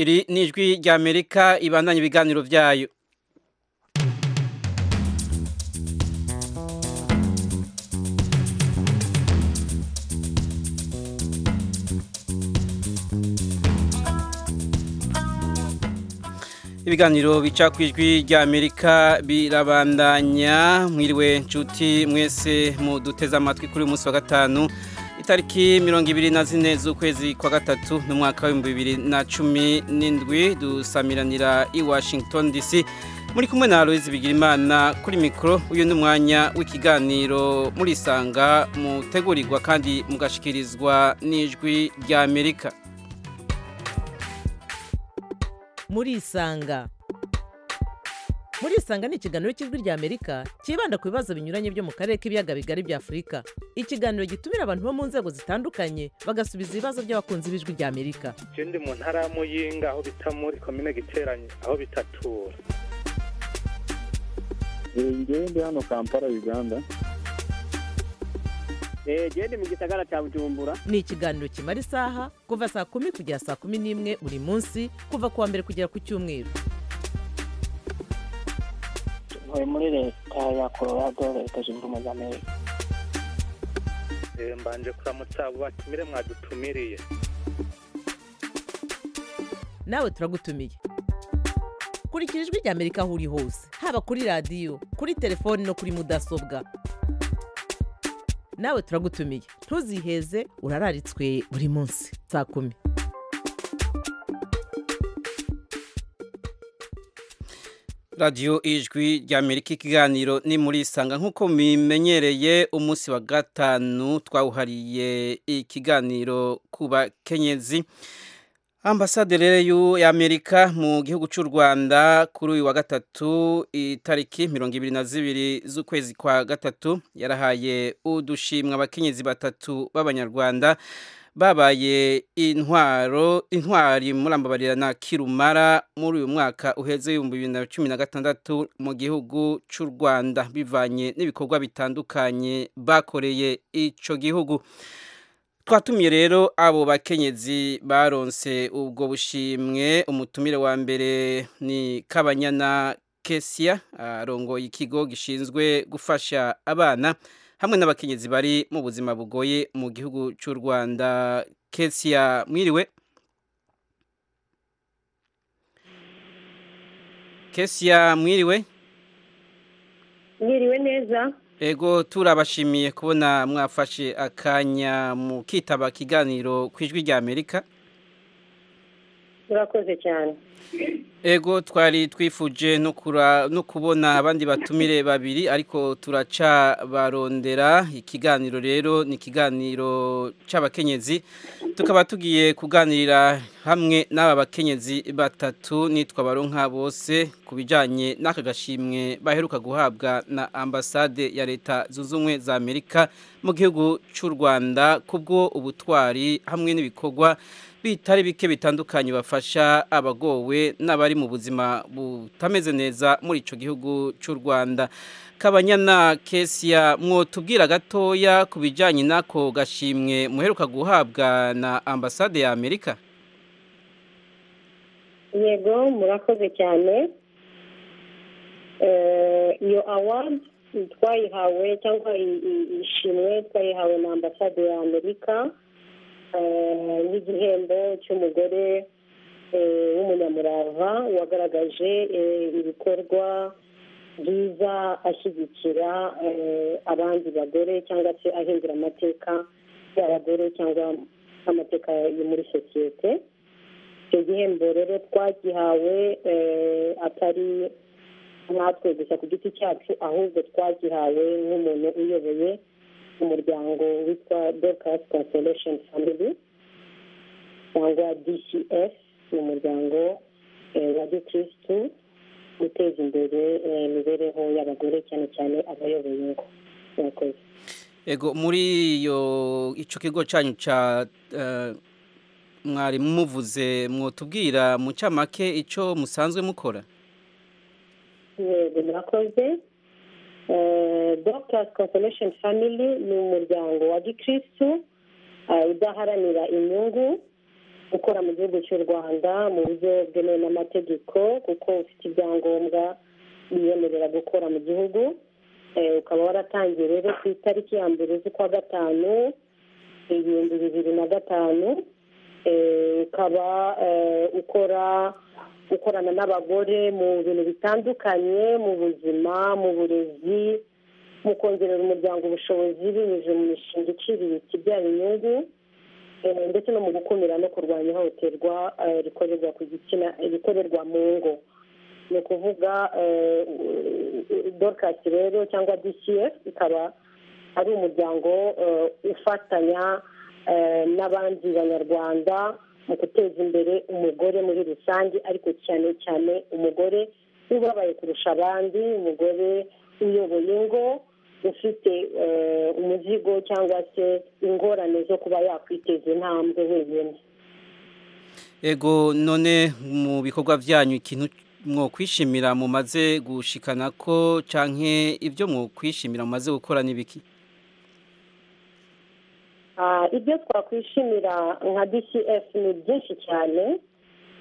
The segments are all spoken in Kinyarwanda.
iri ni ijwi ry'amerika ibandanya ibiganiro byayo ibiganiro bica ku ijwi ry'amerika birabandanya mwiriwe nshuti mwese muduteze amatwi kuri uyu munsi wa gatanu itariki mirongo ibiri na zine z'ukwezi kwa gatatu n'umwaka w'ibihumbi bibiri na cumi n'indwi dusamiranira i washington dc muri kumwe na aloyizi bigirimana kuri mikoro uyu ni umwanya w'ikiganiro murisanga mutegurirwa kandi mugashikirizwa n'ijwi ry'amerika murisanga murisanga ni ikiganiro cy'ijwi ry'amerika cyibanda ku bibazo binyuranye byo mu karere k'ibiyaga bigari bya afurika ikiganiro gitumira abantu bo mu nzego zitandukanye bagasubiza ibibazo by'abakunzi b'ijwi ry'amerika ikindi mu ntara ya muyinga aho bita muri komine giteranye aho bitatura ngewe ndi hano kampala uganda genda mu gisagara cya bujumbura ni ikiganiro kimara isaha kuva saa kumi kugera saa kumi n'imwe buri munsi kuva ku wa mbere kugera ku cyumweru tuvuye muri leta ya colorado leta zunze ubumwe za amerika Eh, mbanje kuramutsa abo batumire mwadutumiriye nawe turagutumiye kurikira ijwi ry'amerika aho uri hose haba kuri radiyo kuri telefoni no kuri mudasobwa nawe turagutumiye ntuziheze urararitswe buri munsi saa kumi radiyo ijwi ry'amerika ikiganiro ni muri sanga nk'uko mubimenyereye umunsi wa gatanu twawuhariye ikiganiro ku bakenyezi ambasaderi y'amerika mu gihugu cy'u rwanda kuri uyu wa gatatu itariki mirongo ibiri na zibiri z'ukwezi kwa gatatu yarahaye udushimwa abakenyezi batatu b'abanyarwanda babaye intwaro intwari murambabarira na kirumara muri uyu mwaka uheze ibihumbi bibiri na cumi na gatandatu mu gihugu cy'u rwanda bivanye n'ibikorwa bitandukanye bakoreye icyo gihugu twatumiye rero abo bakenyezi baronse ubwo bushimwe umutumire wa mbere ni kabanyana kesiya arongoye ikigo gishinzwe gufasha abana hamwe n'abakenyezi bari mu buzima bugoye mu gihugu cy'u rwanda kesiya mwiriwe kesiya mwiriwe mwiriwe neza Ego turabashimiye kubona mwafashe akanya mu kitaba kiganiro ku ijwi rya Amerika. murakoze cyane Ego twari twifuje no kura- no kubona abandi batumire babiri ariko turaca barondera ikiganiro rero ni ikiganiro c'abakenyezi tukaba tugiye kuganirira hamwe n'aba bakenyezi batatu nitwa baronka bose ku bijanye n'aka gashimwe baheruka guhabwa na ambasade ya leta zunze ubumwe za Amerika mu gihugu cy'u Rwanda kubwo ubutwari hamwe n'ibikorwa bitari bike bitandukanye bafasha abagowe n'abari mu buzima butameze neza muri icyo gihugu cy'u rwanda kabanyana kesiya mwotubwira gatoya ku bijyanye n'ako gashimwe muheruka guhabwa na ambasade ya amerika yego murakoze cyane Eh, iyo awadi twayihawe cyangwa i- i- ishimwe twayihawe na ambasade ya amerika eh, nk'igihembo cy'umugore eh, w'umunyamurava wagaragaje eh, ibikorwa byiza ashyigikira eh, abandi bagore cyangwa se ahindura amateka y'abagore cyangwa amateka yo muri sosiyete icyo gihembo rero twagihawe eh, atari natwe gusa ku giti cyacu ahubwo twagihawe nk'umuntu uyoboye umuryango witwa dorcas consolation family cyangwa dcf ni umuryango eh, wa gikirisitu uteza imbere eh, imibereho y'abagore cyane cyane abayoboye ingo murakoze Ego muri iyo icyo kigo cyanyu cya eh, mwari muvuze mwotubwira mu cyamake icyo musanzwe mukora yego murakoze doctors consolation family ni umuryango wa gikirisitu eh, udaharanira inyungu ukora mu gihugu cy'u rwanda mu buryo bwemewe n'amategeko kuko ufite ibyangombwa biyemerera gukora mu gihugu Eh, ukaba waratangiye rero ku itariki ya mbere z'ukwa gatanu ibihumbi bibiri na gatanu Eh, ukaba eh, ukora ukorana n'abagore mu bintu bitandukanye mu buzima mu burezi mu kongerera umuryango ubushobozi binyuze mu mishinga iciriritse ibyara inyungu eh, ndetse no mu gukumira no kurwanya ihohoterwa eh, rikorerwa ku gitsina rikorerwa mu ngo ni ukuvuga dorukasi rero cyangwa disiye ikaba ari umuryango eh, ufatanya eh, n'abandi banyarwanda mu guteza imbere umugore muri rusange ariko cyane cyane umugore w'ubabaye kurusha abandi umugore uyoboye ingo ufite eh, umuzigo cyangwa se ingorane zo kuba yakwiteza intambwe wenyine Ego none mu bikorwa byanyu ikintu mwokwishimira mumaze gushikana ko canke ibyo mwokwishimira mumaze gukora nibiki Ah, ibyo twakwishimira nka dcf ni byinshi cyane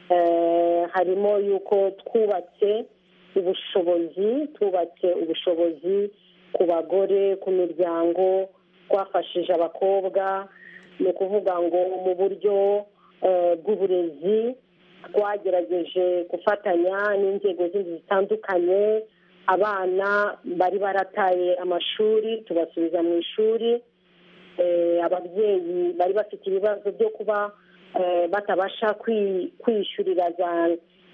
Eh, harimo yuko twubatse ubushobozi twubatse ubushobozi ku bagore ku miryango twafashije abakobwa ni ukuvuga ngo mu buryo eh, bw'uburezi twagerageje gufatanya n'inzego zindi zitandukanye abana bari barataye amashuri tubasubiza mu ishuri eh, ababyeyi bari bafite ibibazo byo kuba eh, batabasha kwi- kwiyishyurira za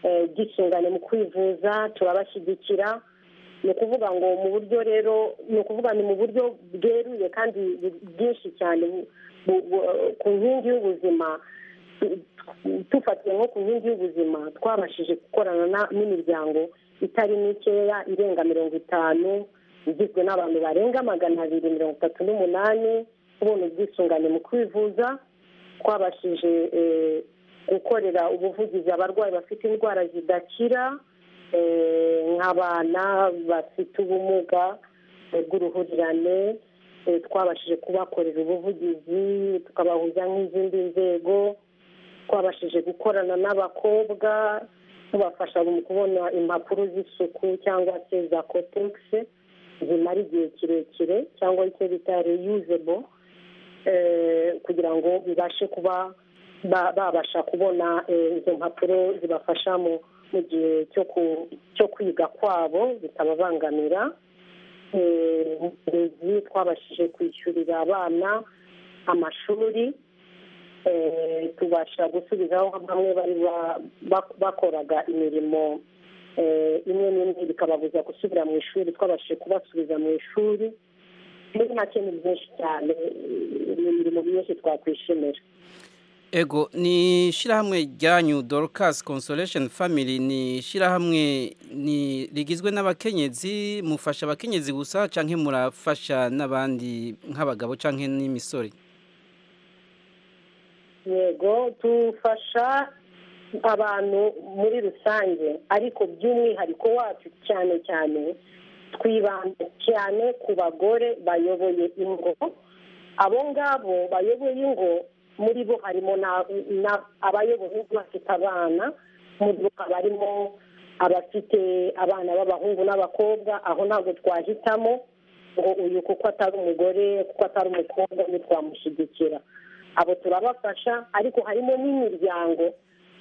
eh, bwisungane mu kwivuza turabashyigikira ni ukuvuga ngo mu buryo rero ni ukuvuga ni mu buryo bweruye kandi bu- bwinshi cyane bu- bu- bu- ku nkingi y'ubuzima tu- tu- tufatiye nko ku nkingi y'ubuzima twabashije gukorana na- n'imiryango itari mikeya irenga mirongo itanu igizwe n'abantu barenga magana abiri mirongo itatu n'umunani kubona ubwisungane mu kwivuza twabashije eh, gukorera ubuvugizi abarwayi bafite indwara zidakira eh, nk'abana bafite ubumuga eh, bw'uruhurirane eh, twabashije kubakorera ubuvugizi tukabahuza nk'izindi nzego twabashije gukorana n'abakobwa tubafasha mu kubona impapuro z'isuku cyangwa se za kotegisi zimara igihe kirekire cyangwa icyo bita reyuzebo kugira ngo bibashe kuba ba- babasha kubona eh, izo mpapuro zibafasha mu- mu gihe cyo ku- cyo kwiga kwabo bitababangamira Eh, mu burezi twabashije kwishyurira abana amashuri eh, tubasha gusubizaho bamwe bari ba- bak- bakoraga imirimo eh, imwe n'imwe bikababuza gusubira mu ishuri twabashije kubasubiza mu ishuri muri make ni byinshi cyane eh, ni imirimo myinshi twakwishimira Ego ni shirahamwe ryanyu Dorcas Consolation Family ni shirahamwe ni rigizwe n'abakenyezi mufasha abakenyezi gusa canke murafasha n'abandi nk'abagabo canke n'imisore yego dufasha abantu muri rusange ariko by'umwihariko wacu cyane cyane twibanda cyane ku bagore bayoboye ingo abo ngabo bayoboye ingo muri bo harimo na- na- abayoboye ingo bafite abana muri bo haba harimo abafite abana b'abahungu n'abakobwa aho ntabwo twahitamo ngo uyu kuko atari umugore kuko atari umukobwa ntitwamushyigikira abo turabafasha ariko harimo n'imiryango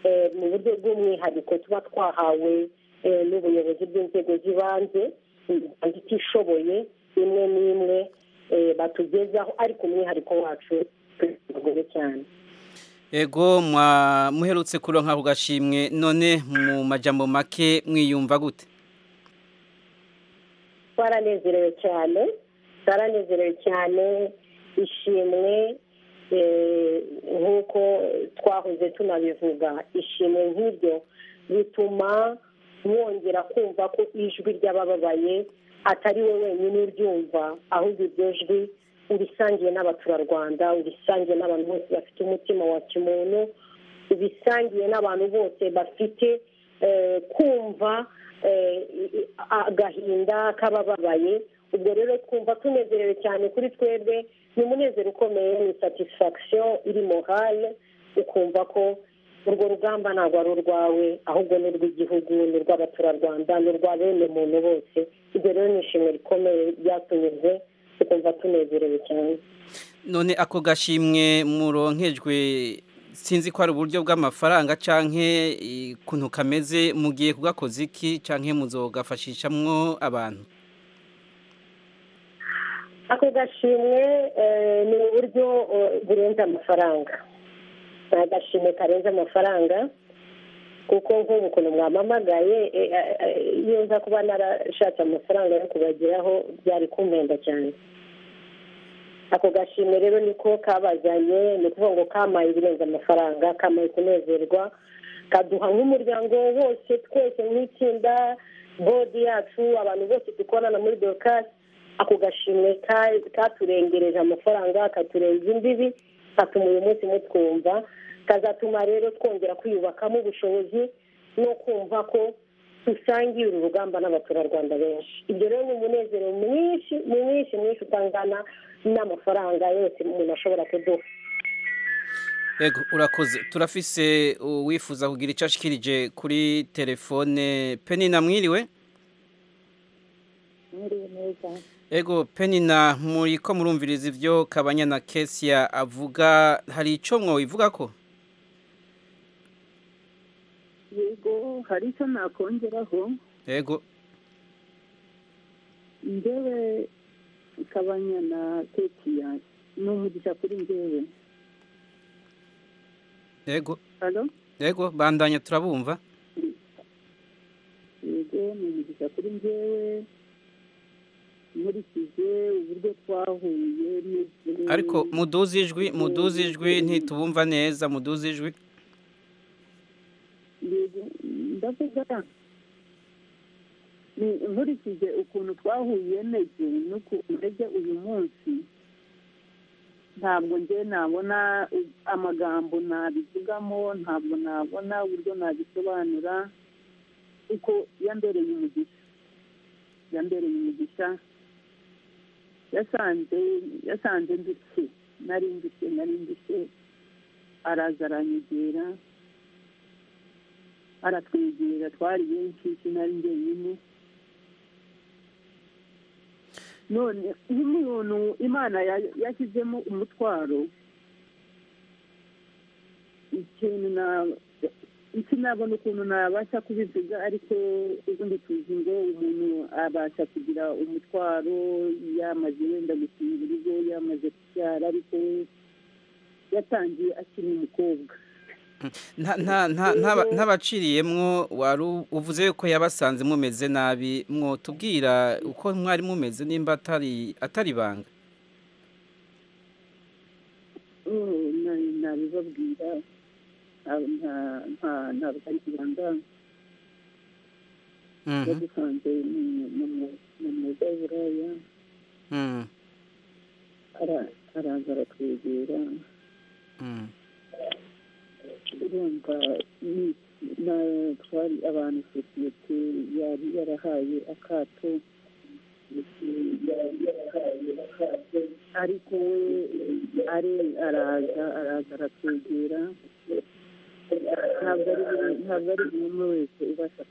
eh, mu buryo bw'umwihariko tuba twahawe eh, n'ubuyobozi bw'inzego z'ibanze imiryango itishoboye imwe n'imwe eh, batugezaho ariko umwihariko wacu turi ku bagore cyane Ego mwa muherutse kuronka ku gashimwe none mu majambo make mwiyumva gute twaranezerewe cyane twaranezerewe cyane ishimwe eh, nk'uko twahoze tunabivuga ishimwe nk'iryo bituma mwongera kumva ko ijwi ry'abababaye atari we wenyine uryumva ahubwo iryo jwi urisangiye n'abaturarwanda urisangiye n'abantu bose bafite umutima wa kimuntu bisangiye n'abantu bose bafite eh, kumva eh, i- agahinda k'abababaye ubwo rero twumva tunezerewe cyane kuri twebwe ni umunezero ukomeye ni satisfaction iri morale ukumva ko urwo rugamba ntabwo ari urwawe ahubwo ni urw'igihugu ni urw'abaturarwanda ni urwa bene muntu bose ibyo rero ni ishimwe rikomeye ryatunyuze tukumva tunezerewe cyane none ako gashimwe muronkejwe sinzi ko ari uburyo bw'amafaranga canke eh, kuntu kameze mugiye kugakoza iki canke muzogafashishamwo abantu ako gashimwe eh, ni uburyo eh, burenze amafaranga ni agashimwe karenze amafaranga kuko nk'ubu ukuntu mwampamagaye eh, eh, eh, iyo nza kuba narashatse amafaranga yo kubageraho byari kumpenda cyane ako gashimwe rero niko kabazanye ni ukuvuga ngo kamaye ibirenze amafaranga kamaye kunezerwa kaduha nk'umuryango wose twese nk'itsinda bodi yacu abantu bose dukorana muri dorokasi ako gashimwe ka- katurengereje amafaranga katurenza imbibi katuma uyu munsi mutwumva kazatuma rero twongera kwiyubakamo ubushobozi no kumva ko dusangiye uru rugamba n'abaturarwanda benshi ibyo rero ni umunezero mwinshi mwinshi mwinshi utangana n'amafaranga yose umuntu ashobora kuduha yego urakoze turafise uwifuza kugira icyo ashikirije kuri telefone penina mwiriwe Ego penina muri ko murumviriza ibyo kabanya na kesia avuga hari icyo mwobivuga ko yego hari icyo nakongeraho yego ngewe kabanya na ketiya ni umugisha kuri ngewe yego hano yego bandanya turabumva yego ni umugisha kuri ngewe nkurikije uburyo twahuye n'ibyo- ariko muduze ijwi muduze ijwi ntitubumva neza muduze ijwi Yego, ndavuga ni nkurikije ukuntu twahuye n'ejo n'ukuntu ejo uyu munsi ntabwo njye nabona u- amagambo nabivugamo ntabwo nabona uburyo nabisobanura kuko yambereye umugisha yambereye umugisha yasanze yasanze ndetse nari ndetse nari ndetse araza aranyegera aratwegera twari benshi sinari njyenyine none iyo umuntu imana ya- yashyizemo umutwaro ikintu na sinabona ukuntu nabasha kubivuga ariko ubundi tuzi ngo umuntu abasha kugira umutwaro yamaze wenda gukinga urugo yamaze kubyara ariko yatangiye akiri umukobwa nta nta nta nta- ntabaciriyemwo wari uvuze ko yabasanze mumeze nabi mwotubwira uko mwari mumeze nimba atari atari ibanga Oh, na- nabibabwira nta- nta- nta- ntabwo ari ibanga Mhm, yadusanze mu- mu- mu- mu mwuga w'uburaya mhm, ara- araza aratwegera mhm. urumva ni- na- twari abantu sosiyete yari yarahaye akato yari yarahaye akato ariko we ari araza araza aratwegera ntabwo ari buri ntabwo ari buri umwe wese ubasha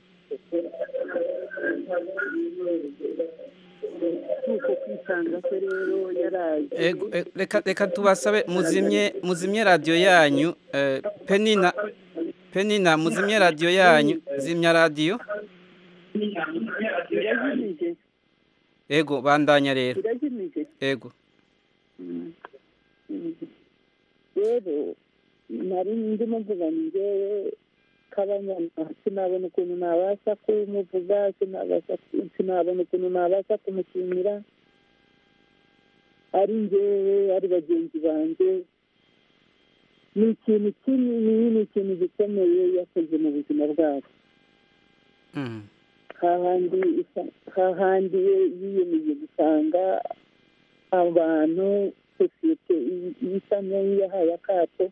ni uko kwisanga kwe rero yaraje Ego, e- reka reka tubasabe muzimye muzimye radiyo yanyu eh, penina penina muzimye radiyo yanyu zimya radiyo irajimije ego bandanya rero irajimije ego rero nari ndimo mvuga njyewe kabanyana sinabona ukuntu nabasha kumuvuga sinabasha sinabona ukuntu nabasha kumushimira ari njyewe ari bagenzi banjye ni ikintu kinini ni ikintu gikomeye yakoze mu buzima bwacu Mm, hahandi isa- hahandi we yiyemeye gusanga abantu sosiyete isa nk'iyahaye akato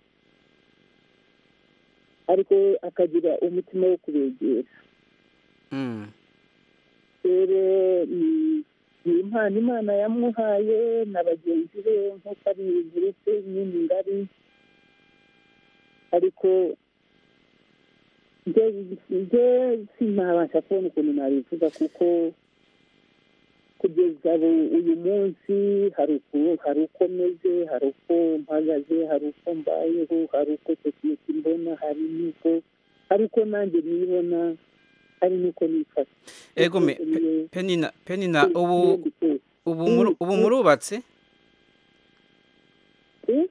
ariko we akagira umutima wo kubegera mm, rero ni- ni impano imana yamuhaye na bagenzi be nk'uko ari gurupe nyine ngari ariko nge sinabasha kubona ukuntu nabivuga kuko kugeza ubu uyu munsi hari uku hari uko meze hari uko mpagaze hari uko mbayeho hari uko sosiyete imbona hari n'uko hari uko nanjye nibona hari n'uko nifata ego me pe- penina penina ubu ubu muru- ubu murubatse Eh?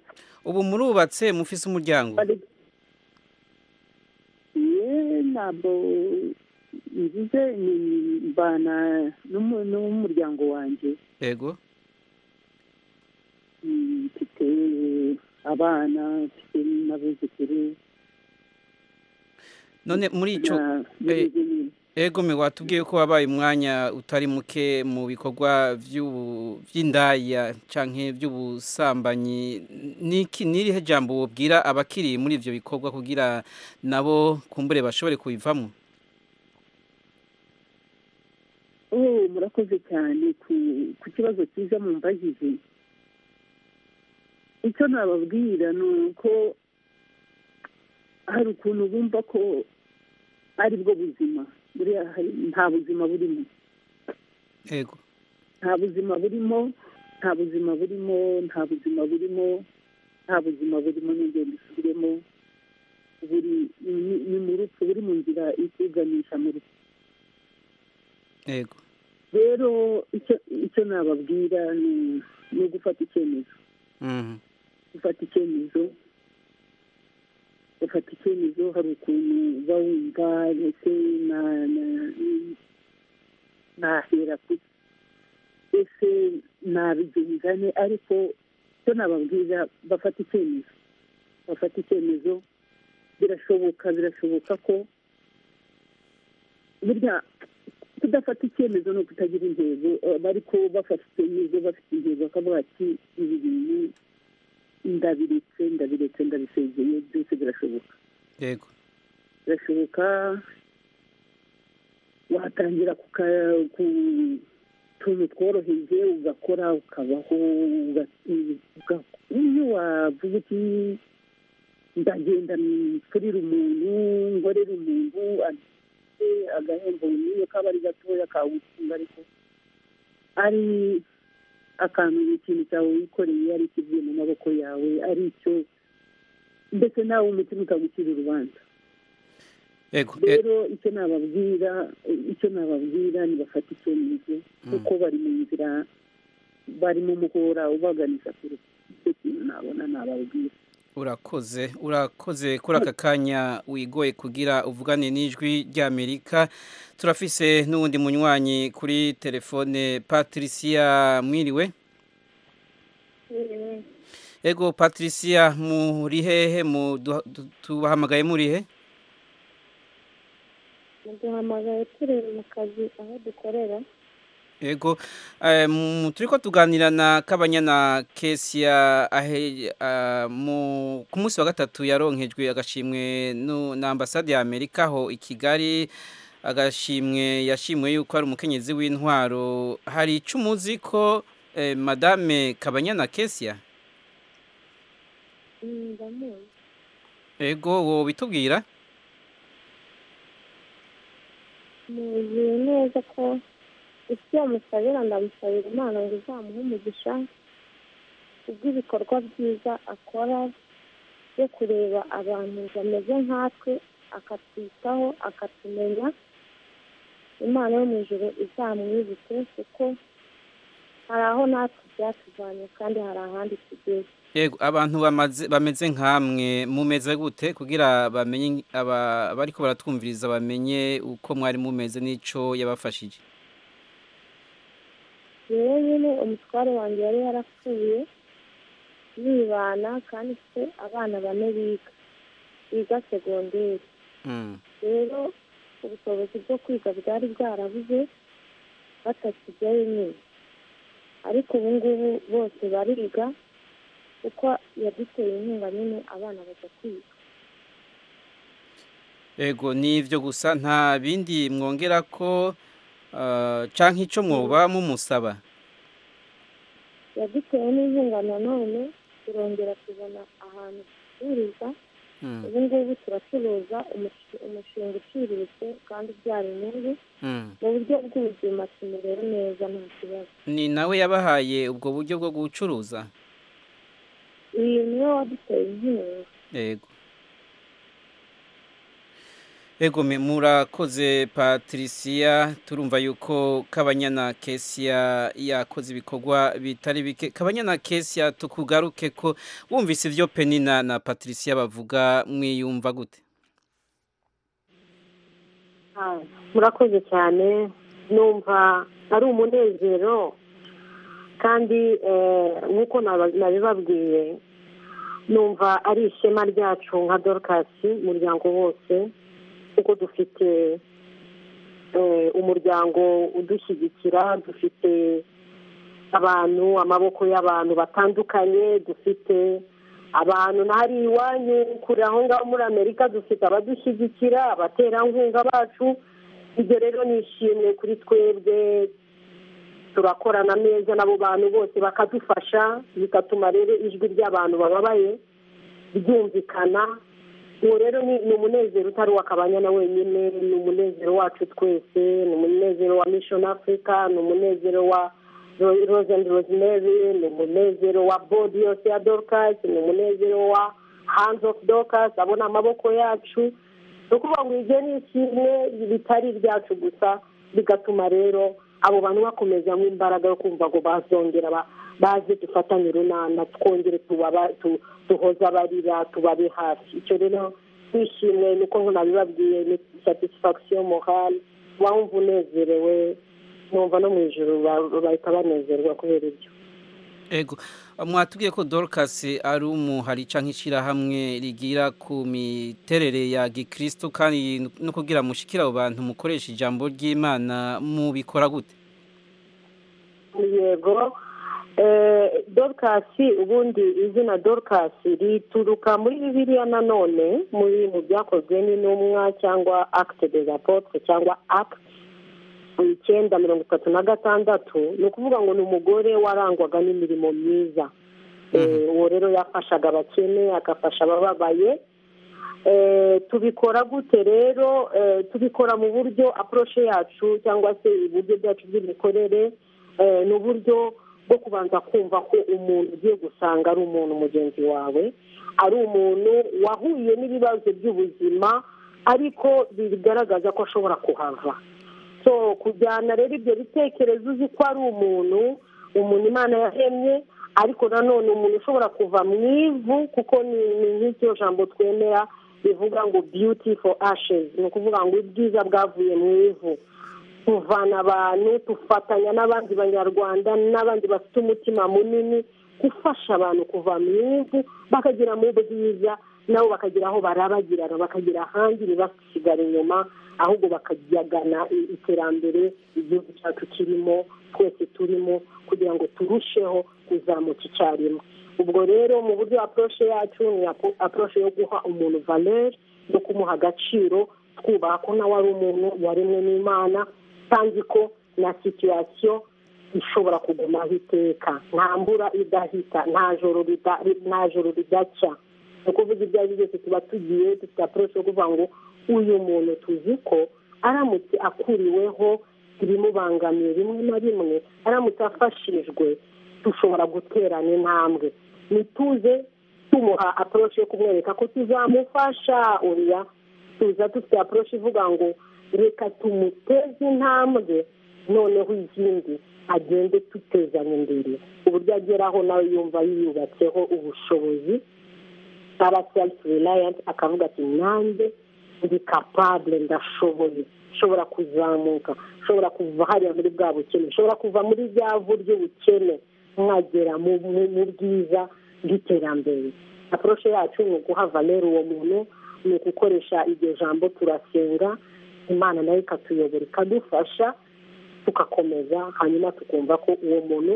ubu murubatse mufise umuryango ye ntabwo ngize ni mbana n'umu- n'umuryango wanjye ego Mm, mfite abana mfite n'abuzukuru none muri ico na- eh, n'ibindi. ego me watubwiye ko wabaye umwanya utari muke mu bikorwa by'ubu- by'indaya canke by'ubusambanyi niki nirihe jambo wobwira abakiri muri ivyo bikorwa kugira nabo kumbure bashobore kubivamo oh murakoze cyane ku- ku kibazo cyiza mumbajije icyo nababwira ni uko hari ukuntu bumva ko ari bwo buzima buriya hari- nta buzima burimo ego nta buzima burimo nta buzima burimo nta buzima burimo nta buzima burimo n'ingendo isubiremo buri ni- ni mu rupfu buri mu nzira ikuganisha mu rupfu ego rero icyo icyo nababwira ni ni ugufata icyemezo mhm gufata icyemezo gufata icyemezo hari ukuntu uba wumva ndetse na- na- nahera ku ese nabigengane ariko cyo nababwira bafata icyemezo bafata icyemezo birashoboka birashoboka ko burya kudafata icyemezo ni ukutagira intego eh, ariko bafata icyemezo bafite intego bakavuga ati ibi bintu ndabiretse ndabiretse ndabisezeye byose birashoboka ego birashoboka watangira ku ka- ku tuntu tworoheje ugakora ukabaho uga- uga- iyo wavuga uti ndagenda mfurire umuntu ngorere umuntu afite agahembo niyo kaba ari gatoya kawutunga ariko ari akantu ni ikintu cyawe wikoreye ari ikivuye mu maboko yawe ari icyo ndetse nawe umutima ukagucira urubanza ego e- rero icyo nababwira icyo nababwira nibafata icyemezo kuko bari mu nzira bari mu muhora ubaganisha ku rupfu icyo kintu nabona nababwira urakoze urakoze kuri aka kanya wigoye kugira uvugane n'ijwi ry'amerika turafise n'uwundi munywanyi kuri telefone patricia mwiriwe ego patricia muri hehe mu- duha- du- tubahamagaye muri he muduhamagaye turi mu kazi aho dukorera ego eh, mu- turiko tuganira na kabanyana kesia ahe ah, mu ku munsi wa gatatu yaronkejwe agashimwe nu- na ambasade ya amerika ho i kigali agashimwe yashimwe yuko ari umukenyezi w'intwaro hari ico umuzi ko eh, madame kabanyana kesia ndamuzi ego wobitubwira muzi neza ko isi yamusabira ndamusabira imana ngo izamuhe umugisha kubw'ibikorwa byiza akora byo kureba abantu bameze nkatwe akatwitaho akatumenya imana yo mu ijoro izamwibuke kuko hari aho natwe byatuvanye kandi hari ahandi tugeze ego abantu bamaze bameze nkamwe mumeze gute kugira bamenye aba- abariko baratwumviriza bamenye uko mwari mumeze n'ico yabafashije rero nyine umutware wanjye yari yarapfuye yibana kandi se abana bane biga biga segonderi Mm. rero ubushobozi bwo kwiga bwari bwarabuze batakijyayo nyine ariko ubu ngubu bose bariga kuko yaduteye inkunga nyine abana bajya kwiga ego ni ibyo gusa nta bindi mwongera ko ah, canke ico mwoba mumusaba yaduteye n'inkunga nanone turongera tubona ahantu ducururiza ubu ngubu turacuruza umushu- umushinga uciriritse kandi ubyara inyungu mu buryo bw'ubuzima tumerewe neza nta kibazo ni nawe yabahaye ubwo buryo bwo gucuruza uyu niwe waduteye inkunga yego yego me- murakoze patricia turumva yuko kabanyana kesia yakoze ibikorwa bitari bike kabanyana kesia tukugaruke ko wumvise ibyo penina na patricia bavuga mwiyumva gute murakoze cyane numva ari umunezero kandi eh, nk'uko naba- nabibabwiye numva ari ishema ryacu nka dorukasi umuryango wose kuko dufite eh, umuryango udushyigikira dufite abantu amaboko y'abantu batandukanye dufite abantu n'ahari iwanyu kuri aho ngaho muri amerika dufite abadushyigikira abaterankunga bacu ibyo rero ni ishimwe kuri twebwe turakorana neza n'abo bantu bose bakadufasha bigatuma rero ijwi ry'abantu bababaye ryumvikana uwo rero ni ni umunezero utari uw'akabanyana wenyine ni umunezero wacu twese ni umunezero wa mission africa ni umunezero wa Ro- rose and rosemary ni umunezero wa bodi yose ya dorcas ni umunezero wa hands of dorcas abona amaboko yacu ni ukuvuga ngo ibyo ni kimwe bitari ibyacu gusa bigatuma rero abo bantu bakomezamo imbaraga yo kumva ngo bazongera ba- baze dufatanye urunana twongere tubaba- tu- duhoze abarira tubabe hafi icyo rero twishimwe niko nabibabwiye ni satisfaction morale wumva unezerewe numva no mu ijoro ba- bahita banezerwa kubera ibyo yego mwatubwiye ko dorcas ari umuhari cyangwa ishyirahamwe rigira ku miterere ya gikristo kandi no kugira mushikira abo bantu mukoresha ijambo ry'imana mubikora gute yego Eh, dorukasi ubundi izina dorukasi rituruka muri bibiliya nanone muri mu byakozwe n'intumwa cyangwa akite de apotre cyangwa akite icyenda mirongo itatu na gatandatu ni ukuvuga ngo ni umugore warangwaga n'imirimo myiza Eh, uwo rero yafashaga abakene agafasha abababaye Eh, tubikora gute rero Eh, tubikora mu buryo aporoshe yacu cyangwa se uburyo bwacu bw'imikorere eh, ni uburyo bwo kubanza kumva ko umuntu ugiye gusanga ari umuntu mugenzi wawe ari umuntu wahuye n'ibibazo by'ubuzima ariko bigaragaza ko ashobora kuhava so kujyana rero ibyo bitekerezo uzi ko ari umuntu umuntu imana yahemye ariko nanone umuntu ushobora kuva mu ivu kuko ni ni nk'iryo jambo twemera rivuga ngo beauty for ashes ni ukuvuga ngo ubwiza bwavuye mu ivu tuvana abantu dufatanya n'abandi banyarwanda n'abandi bafite umutima munini gufasha abantu kuva mu ivu bakagera mu bwiza nabo bakagira aho barabagirana bakagira ahandi ntibasigare inyuma ahubwo bakajyagana i- iterambere igihugu cyacu kirimo twese turimo kugira ngo turusheho kuzamuka icyarimwe ubwo rero mu buryo aporoshe yacu ni aporoshe yo guha umuntu valeri no kumuha agaciro twubaha ko nawe ari umuntu waremwe n'imana kandi ko na situyasiyo ishobora kugumaho iteka nta mvura idahita nta joro rida- nta joro ridacya ni ukuvuga ibyo ari byo byose tuba tugiye dufite aporoshi yo kuvuga ngo uyu muntu tuzi ko aramutse akuriweho ibimubangamiye bimwe na bimwe aramutse afashijwe dushobora guterana intambwe nituze tumuha aporoshi yo kumwereka ko tuzamufasha oya tuza dufite aporoshi ivuga ngo reka tumuteze intambwe noneho izindi agende tutezanya imbere uburyo ageraho nawe yumva yiyubatseho ubushobozi aba self reliant akavuga ati nanjye ndi capable ndashoboye nshobora kuzamuka nshobora kuva hariya muri bwa bukene nshobora kuva muri rya vu ry'ubukene nkagera mu mu- mu bwiza bw'iterambere aporoshe yacu ni uguha valere uwo muntu ni ugukoresha iryo jambo turasenga imana nayo ikatuyobora ikadufasha tugakomeza hanyuma tukumva ko uwo muntu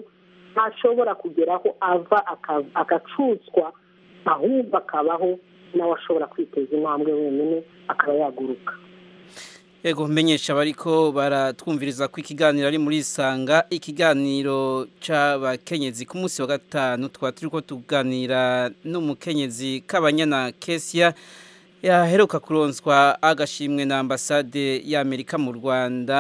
ntashobora kugeraho ava aka- agacutswa ahubwo akabaho nawe ashobora kwiteza intambwe wenyine akaba yaguruka Ego menyesha bariko baratwumviriza ko ikiganiro ari muri isanga ikiganiro c'abakenyezi ku munsi wa gatanu twatiriko tuganira n'umukenyezi kabanyana Kesia yaheruka kuronswa agashimwe na ambasade y'Amerika mu Rwanda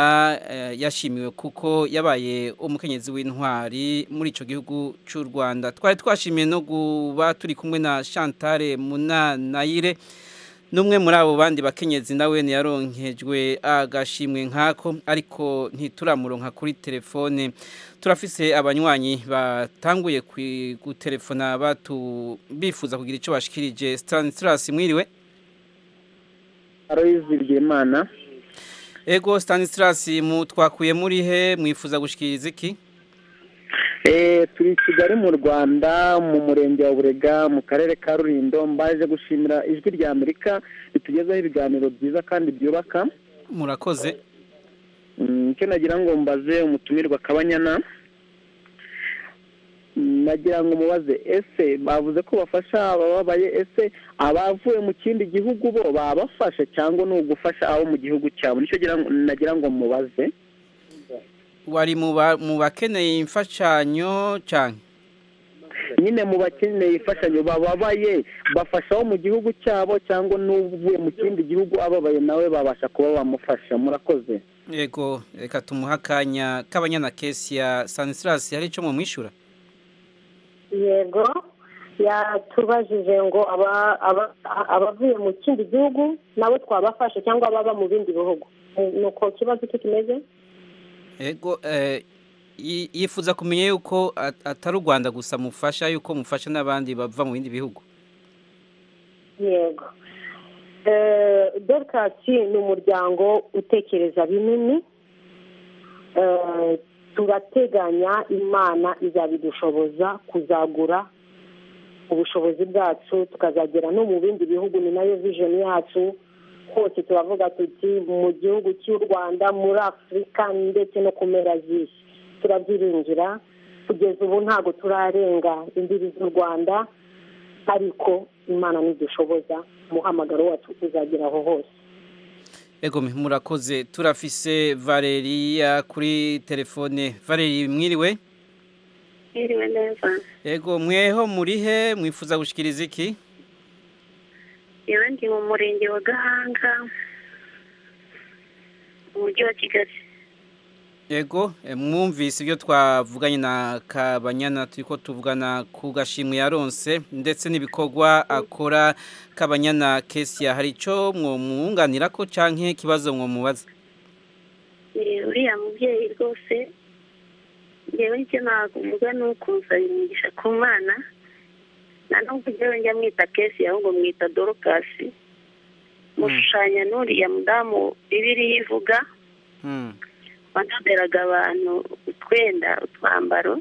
eh, yashimiwe kuko yabaye umukenyezi w'intwari muri ico gihugu c'u Rwanda twari twashimiye no guba turi kumwe na Chantal Munanayire Numwe muri abo bandi bakenyezi nawe ntiyaronkejwe agashimwe nkako ariko ntituramuronka kuri telefone turafise abanywanyi batanguye gutelefona batu bifuza kugira icyo bashikirije Stanislas mwiriwe Aloyizi Ryemana Ego Stanislas mu twakuye muri he mwifuza gushikiriza iki Eh, turi i Kigali mu Rwanda mu murenge wa Burega mu karere ka Rulindo mbaje gushimira ijwi rya Amerika ritugezaho ibiganiro byiza kandi byubaka murakoze Mm, icyo nagira ngo mbaze umutumirwa kabanyana Mm, nagira ngo mubaze ese bavuze ko bafasha abababaye ese abavuye mu kindi gihugu bo babafasha cyangwa ni ugufasha abo mu gihugu cyabo nicyo gira ngo- nagira ngo mubaze wari mu ba- mu bakeneye imfashanyo cyane nyine mu bakeneye imfashanyo bababaye bafasha abo mu gihugu cyabo cyangwa n'uvuye mu kindi gihugu ababaye nawe babasha kuba bamufasha murakoze Ego reka tumuha akanya kabanyana Kesia Stanislas hari ico mu mwishura yego yatubajije ngo aba- aba- abavuye mu kindi gihugu nabo twabafashe cyangwa ababa mu bindi bihugu ni uko ikibazo icyo kimeze Ego eh, yi- yifuza kumenya yuko at- atari u Rwanda gusa mufasha yuko mufasha n'abandi bava mu bindi bihugu. yego Eh, dorcasi ni umuryango utekereza binini Eh, turateganya imana izabidushoboza kuzagura ubushobozi bwacu tukazagera no mu bindi bihugu ni nayo vision yacu hose turavuga tuti mu gihugu cy'u rwanda muri afurika ndetse no ku mpera z'isi turabyiringira kugeza ubu ntabwo turarenga imbibi z'u rwanda ariko imana nidushoboza umuhamagaro wacu uzagera aho hose Ego mi- murakoze turafise Valeria kuri telefone. Valerie mwiriwe? Mwiriwe neza Ego mweho muri he mwifuza gushikiriza iki? yewe ndi mu murenge wa gahanga mu mujyi wa kigali Ego eh, mwumvise ibyo twavuganye na Kabanyana turiko tuvugana ku gashimwe yaronse ndetse n'ibikorwa akora Kabanyana Kesia hari ico mwumwunganira ko canke kibazo mwomubaza Eh, uriya mubyeyi rwose yewe icyo ntabwo umuga ni ukusaba imigisha ku mwana nta nubwo njyewe njya mwita kesi ahubwo mwita dorokasi mushushanya n'uriya mudamu bibiliya ivuga Hmm. wanaderaga abantu utwenda utwambaro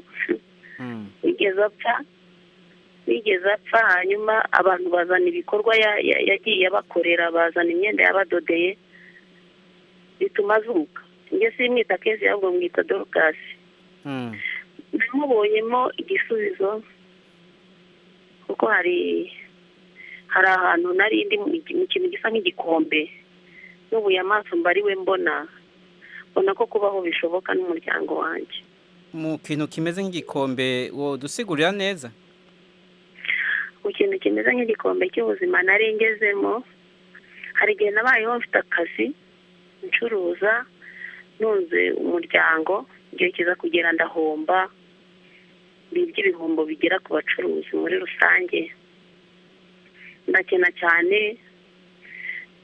Hmm. wigeze apfa wigeze apfa hanyuma abantu bazana ibikorwa ya- ya- yagiye abakorera bazana imyenda yabadodeye bituma azuka njye simwita kezi ahubwo mwita dorukasi Hmm. namubonyemo igisubizo kuko hari hari ahantu nari ndi mu gi- mu kintu gisa nk'igikombe n'ubuye amaso mbariwe mbona mbona ko kubaho bishoboka n'umuryango wanjye mu kintu kimeze nk'igikombe wodusigurira neza ku kintu kimeze nk'igikombe cy'ubuzima nari ngezemo hari igihe nabayeho mfite akazi ncuruza nunze umuryango igihe kiza kugera ndahomba bibye ibihombo bigera ku bacuruzi muri rusange ndakena cyane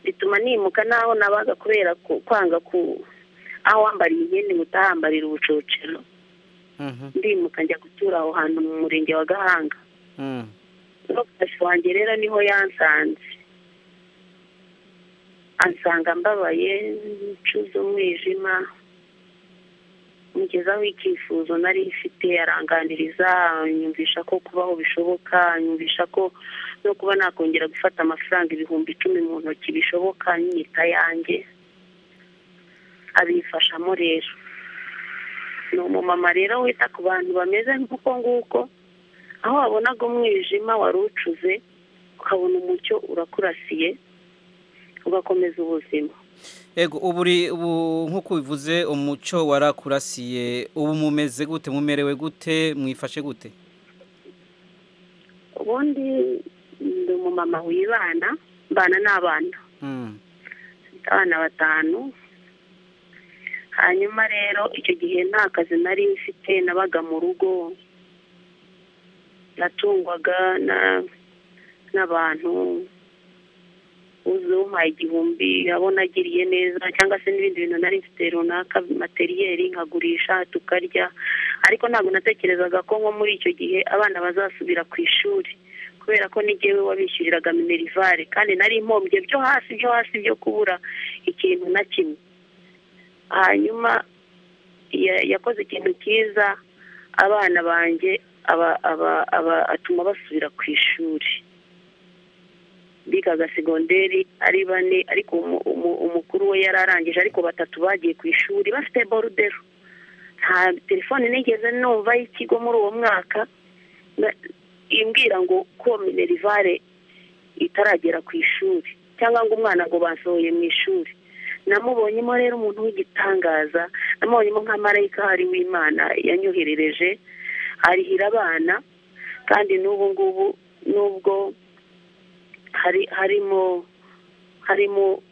bituma nimuka n'aho nabaga kubera ku- kwanga ku aho wambariye imyenda utahambarira ubucocero Mhm. ndimuka njya gutura aho hantu mu murenge wa gahanga Hmm. n'umufasha wanjye rero niho yansanze ansanga mbabaye ncuze umwijima mugezaho icyifuzo nari mfite aranganiriza anyumvisha ko kubaho bishoboka anyumvisha ko no kuba nakongera gufata amafaranga ibihumbi icumi mu ntoki bishoboka nyita yanjye abifashamo rero ni umumama rero wita ku bantu bameze nk'uko nguko aho wabonaga umwijima wari ucuze ukabona umucyo urakurasiye ugakomeza ubuzima Ego uburi ubu nkuko ubivuze umuco warakurasiye ubu mumeze gute mumerewe gute mwifashe gute ubundi ndi umumama wibana mbana n'abana Mm. mfite abana batanu hanyuma rero icyo gihe nta kazi nari mfite nabaga mu rugo natungwaga na- n'abantu uzi umpaye igihumbi abo nagiriye neza cyangwa se n'ibindi bintu nari mfite runaka materiyeri nkagurisha tukarya ariko ntabwo natekerezaga ko nko muri icyo gihe abana bazasubira ku ishuri kubera ko n'igihe wabishyuriraga minerivare kandi nari impombye byo hasi byo hasi byo kubura ikintu na kimwe hanyuma ya- yakoze ikintu cyiza abana banjye aba- aba- aba- atuma basubira ku ishuri bigaga segonderi ari bane ariko umu- umu- umukuru we yari arangije ariko batatu bagiye ku ishuri bafite borudero nta telefone nigeze numva y'ikigo muri uwo mwaka na- imbwira ngo ko minerivare itaragera ku ishuri cyangwa ngo umwana ngo basohoye mu ishuri namubonyemo rero umuntu w'igitangaza namubonyemo nka marayika hari w'imana yanyoherereje arihira abana kandi n'ubu ngubu n'ubwo hari harimo harimo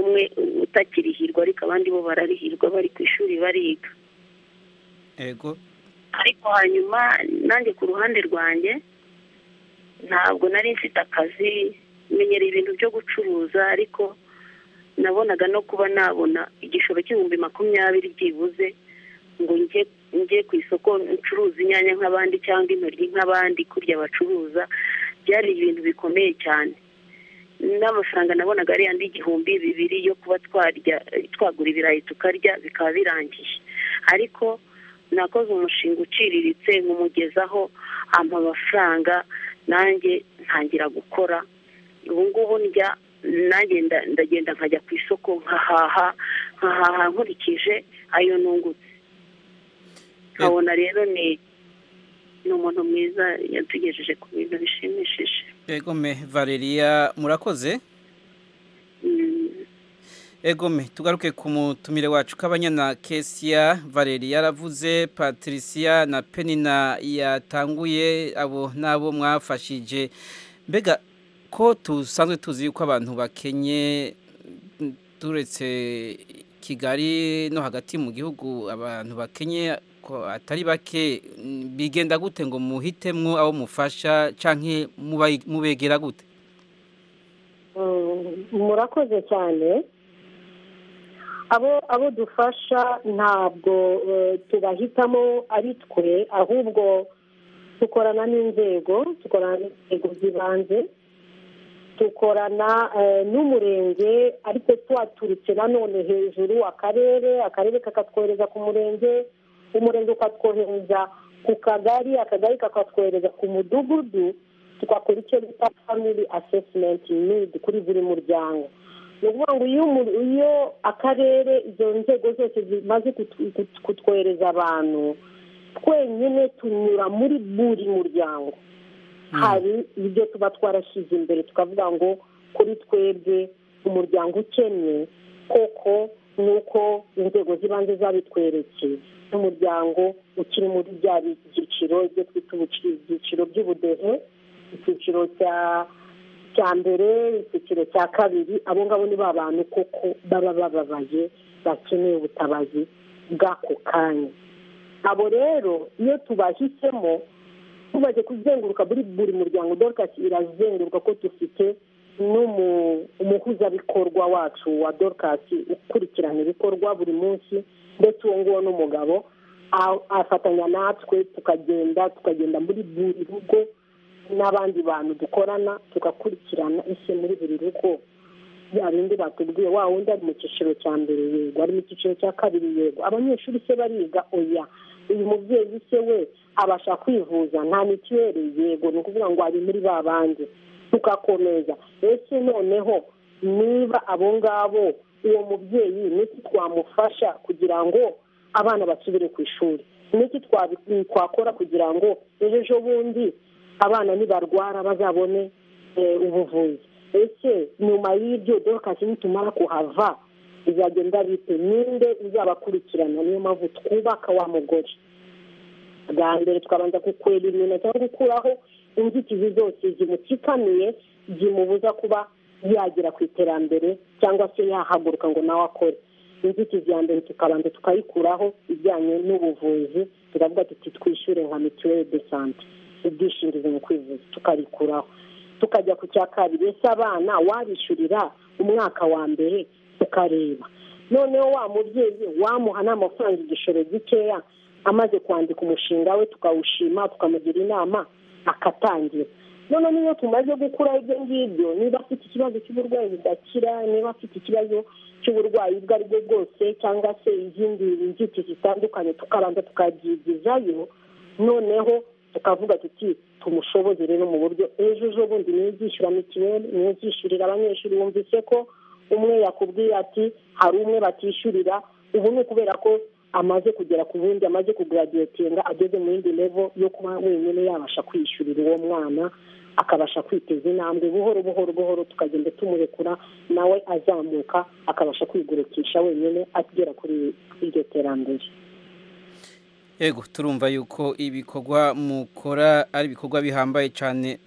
umwe utakirihirwa ariko abandi bo bararihirwa bari ku ishuri bariga Ego ariko hanyuma nanjye ku ruhande rwanjye ntabwo nari mfite akazi menyereye ibintu byo gucuruza ariko nabonaga no kuba nabona igishoro cy'ibihumbi makumyabiri byibuze ngo njye njye ku isoko ncuruza inyanya nk'abandi cyangwa intoryi nk'abandi kurya bacuruza byari ibintu bikomeye cyane n'amafaranga nabonaga ari yandi igihumbi bibiri yo kuba twarya twagura ibirayi tukarya bikaba birangiye ariko nakoze umushinga uciriritse nkumugezaho ampa amafaranga nanjye ntangira gukora ubu ngubu ndya nanjye nda- ndagenda nkajya ku isoko nkahaha nkahaha nkurikije ayo nungutse nkabona rero ni ni umuntu mwiza yatugejeje ku bintu bishimishije Egome Valeria murakoze Egome tugaruke ku mutumire wacu kabanyana Kesia Valeria yaravuze Patricia na Penina yatanguye abo nabo mwafashije mbega ko tusanzwe tuzi yuko abantu bakenye mm, turetse Kigali no hagati mu gihugu abantu bakenye ko atari bake mm, bigenda gute ngo muhitemwo abo mufasha canke mubayi- mubegera gute Mm, murakoze cyane abo abo dufasha ntabwo eh, tubahitamo ari twe ahubwo dukorana n'inzego dukorana n'inzego z'ibanze dukorana eh, n'umurenge ariko twaturutse nanone hejuru akarere akarere kakatwohereza ku murenge umurenge ukatwohereza ku kagari akagari kakatwohereza ku mudugudu tugakora icyo bita family assessment need kuri buri muryango ni ukuvuga ngo iyo umu- iyo akarere izo nzego zose zimaze kutu- kutu- kutwohereza abantu twenyine tunyura muri buri muryango hari ibyo tuba twarashyize imbere tukavuga ngo kuri twebwe umuryango ukennye koko ni uko inzego z'ibanze zabitwerekeye n'umuryango ukiri muri bya byiciro ibyo twita ubuci- ibyiciro by'ubudehe icyiciro cya cya mbere icyiciro cya kabiri abo ngabo ni ba bantu koko baba bababaye bakeneye ubutabazi bw'ako kanya abo rero iyo tubahisemo tumaze kuzenguruka muri buri muryango dorukasi irazenguruka ko dufite n'umu- umuhuzabikorwa wacu wa dorukasi ukurikirana ibikorwa buri munsi ndetse uwo nguwo n'umugabo a- afatanya natwe tukagenda tukagenda muri buri rugo n'abandi bantu dukorana tugakurikirana isi muri buri rugo ya bindi batubwiye wa wundi ari mu cyiciro cya mbere yego ari mu cyiciro cya kabiri yego abanyeshuri se bariga oya uyu mubyeyi se we abasha kwivuza nta mituweli yego ni ukuvuga ngo ari muri ba bandi tugakomeza ese noneho niba abo ngabo uwo mubyeyi n'iki twamufasha kugira ngo abana basubire ku ishuri n'iki twabi- twakora kugira ngo ejo ejo bundi abana nibarwara bazabone eh, ubuvuzi ese nyuma y'ibyo dorukasi nitumara kuhava izagenda bite ninde uzabakurikirana niyo mpamvu twubaka wa mugore bwa mbere twabanza kukwera ibintu cyangwa gukuraho inzitizi zose zimukikamiye zimubuza kuba yagera ku iterambere cyangwa se yahaguruka ngo nawe akore inzitizi ya mbere tukabanza tukayikuraho ijyanye n'ubuvuzi turavuga tuti twishyure nka mituweli de sante ubwishingizi mu kwivuza tukarikuraho tukajya ku cya kabiri ese abana wabishyurira umwaka wa mbere tukareba noneho wa mubyeyi wamuha n'amafaranga igishoro gikeya amaze kwandika umushinga we tukawushima tukamugira inama akatangira none niyo tumaze gukuraho ibyo ngibyo niba afite ikibazo cy'uburwayi budakira niba afite ikibazo cy'uburwayi ubwo ari bwo bwose cyangwa se izindi nzitizi zitandukanye tukabanza tukabyigizayo noneho tukavuga tuti tumushoboze rero mu buryo ejo ejo bundi niyo uzishyura mituweli niyo uzishyurira abanyeshuri wumvise ko umwe yakubwiye ati hari umwe batishyurira ubu ni ukubera ko amaze kugera ku bundi amaze kuguradiyetinga ageze mu yindi levo yo kuba wenyine yabasha kwishyurira uwo mwana akabasha kwiteza intambwe buhoro buhoro buhoro tukagenda tumurekura nawe azamuka akabasha kwigurukisha wenyine agera kuri iryo terambere yego turumva yuko ibikorwa mukora ari ibikorwa bihambaye cyane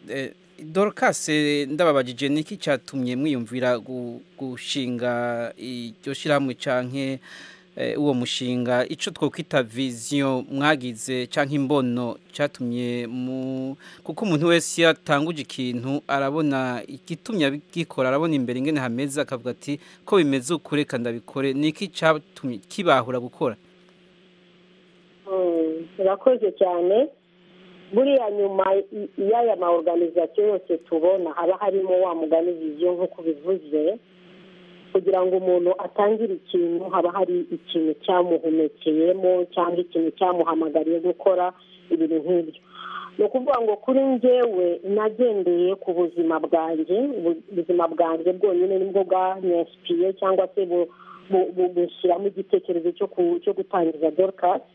dorokase ndababajije niki cyatumye mwiyumvira gushinga iryo shyirahamwe cyangwa uwo mushinga icyo twakwita viziyo mwagize cyangwa imbono cyatumye kuko umuntu wese iyo atanguje ikintu arabona igitumye abikora arabona imbere ingene hameze akavuga ati ko bimeze ukure kandi abikore ni iki cyatumye kibahura gukora urakoze cyane buriya nyuma y'aya ma oruganizasiyo yose tubona haba harimo wa mugani viziyo nk'uko bivuze kugira ngo umuntu atangire ikintu haba hari ikintu cyamuhumekeyemo cyangwa ikintu cyamuhamagariye gukora ibintu nk'ibyo ni ukuvuga ngo kuri njyewe nagendeye ku buzima bwanjye ubuzima bwanjye bwonyine nibwo bwanyesipiye cyangwa se bushyiramo igitekerezo cyo gutangiza dorukasi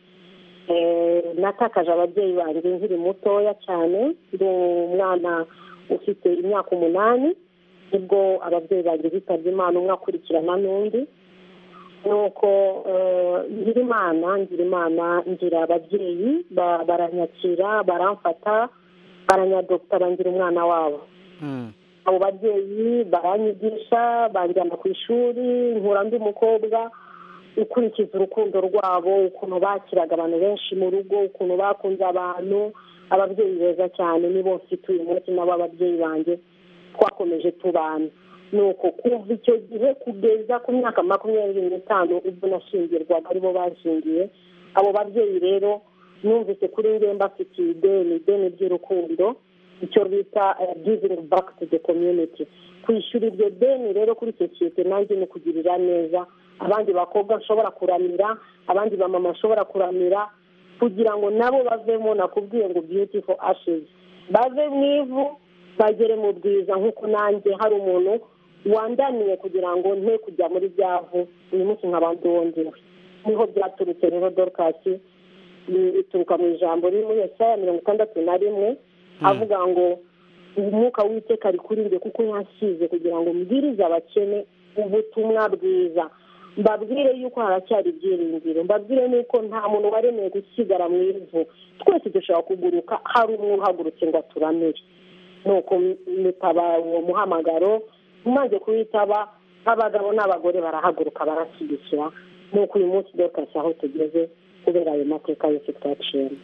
natakaje ababyeyi banjye nkiri mutoya cyane ndi umwana ufite imyaka umunani nibwo ababyeyi banjye bitabye imana umwe akurikirana n'undi nuko ngira imana ngira imana ngira ababyeyi baranyakira baramfata baranyadogita bangira umwana wabo abo babyeyi baranyigisha banjyana ku ishuri nkura undi mukobwa ukurikiza urukundo rwabo ukuntu bakiraga abantu benshi mu rugo ukuntu bakunze abantu ababyeyi beza cyane nibo mfite uyu munsi nabo ababyeyi banjye twakomeje tubana ni uko kuva icyo gihe kugeza ku myaka makumyabiri n'itanu ubwo nashingirwaga aribo bashingiye abo babyeyi rero numvise kuri ngemba afitiye ideni ideni ry'urukundo icyo bita givingi baki tu de komyuniti kwishyura iryo deni rero kuri sosiyete nanjye ni ukugirira neza abandi bakobwa nshobora kuramira abandi bamama nshobora kuramira kugira ngo nabo bavemo nakubwiye ngo biyutifo ashizi bave mu ivu bagere mu bwiza nk'uko nanjye hari umuntu wandaniye kugira ngo nte kujya muri byavu uyu munsi nk'abandi wongewe niho byaturutse rero dorukasi ituruka mu ijambo riri muri esaya mirongo itandatu na rimwe avuga ngo umwuka w'iteka ari kuri njye kuko yasize kugira ngo mbwirize abakene ubutumwa bwiza mbabwire yuko haracyari ibyiringiro mbabwire nuko nta muntu waremeye gusigara mu ivu twese dushobora kuguruka hari umwe uhagurutse ngo aturamire nuko nitaba uwo muhamagaro umaze kuwitaba abagabo n'abagore barahaguruka barashyigikira nuko uyu munsi dokasi aho tugeze kubera ayo mateka yose twaciyemo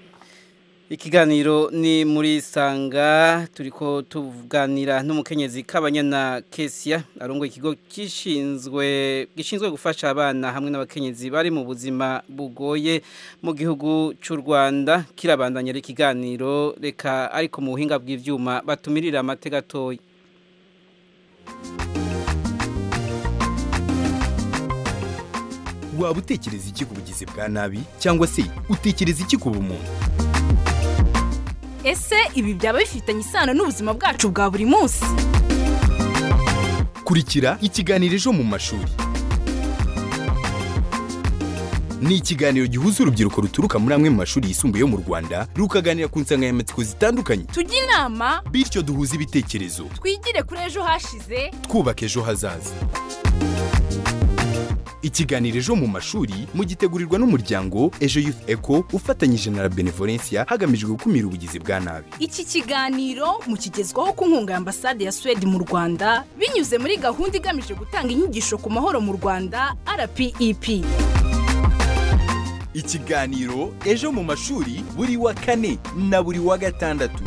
ikiganiro ni muri sanga turi ko tuganira n'umukenyezi kabanyana kesiya arungo ikigo gishinzwe gishinzwe gufasha abana hamwe n'abakenyezi bari mu buzima bugoye mu gihugu cy'u rwanda kirabandanya ikiganiro reka ariko mu buhinga bw'ibyuma batumirira amate gatoya waba utekereza iki ku bugizi bwa nabi cyangwa se utekereza iki ku bumuntu ese ibi byaba bifitanye isano n'ubuzima bwacu bwa buri munsi kurikira ikiganiro ejo mu mashuri ni ikiganiro gihuza urubyiruko ruturuka muri amwe mu mashuri yisumbuye yo mu rwanda rukaganira ku nsanganyamatsiko zitandukanye tujye inama bityo duhuze ibitekerezo twigire kuri ejo hashize twubake ejo hazaza ikiganiro ejo mu mashuri mugitegurirwa n'umuryango ejo youth eco ufatanyije na la benevolencia hagamijwe gukumira ubugizi bwa nabi iki kiganiro mukigezwaho ku nkunga ya ambasade ya suwede mu rwanda binyuze muri gahunda igamije gutanga inyigisho ku mahoro mu rwanda rpep ikiganiro ejo mu mashuri buri wa kane na buri wa gatandatu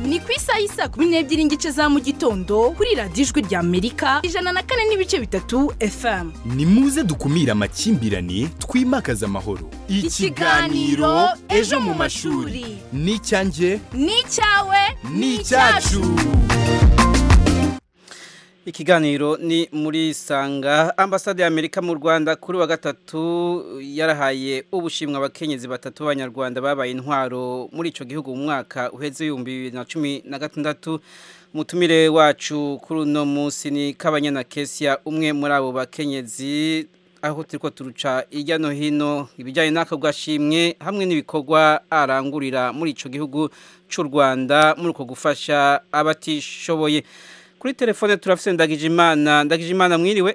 ni ku isaha y'i saa kumi n'ebyiri n'igice za mu gitondo kuri radiyo ijwi rya amerika ijana na kane n'ibice bitatu fm ni muze dukumire amakimbirane twimakaze amahoro Ikiganiro Ejo mu mashuri. ni icyanjye ni icyawe ni icyacu ikiganiro ni muri sanga ambasade y'amerika mu rwanda kuri wa gatatu yarahaye ubushimwa abakenyezi batatu b'abanyarwanda babaye intwaro muri icyo gihugu mu mwaka uheze ibihumbi bibiri na cumi na gatandatu umutumire wacu kuri uno munsi ni kabanyana kesia umwe muri abo bakenyezi aho turi ko turuca hirya no hino ibijyanye n'aka gashimwe hamwe n'ibikorwa arangurira muri icyo gihugu cy'u rwanda muri uko gufasha abatishoboye kuri telefone turafite ndagijimana ndagijimana mwiriwe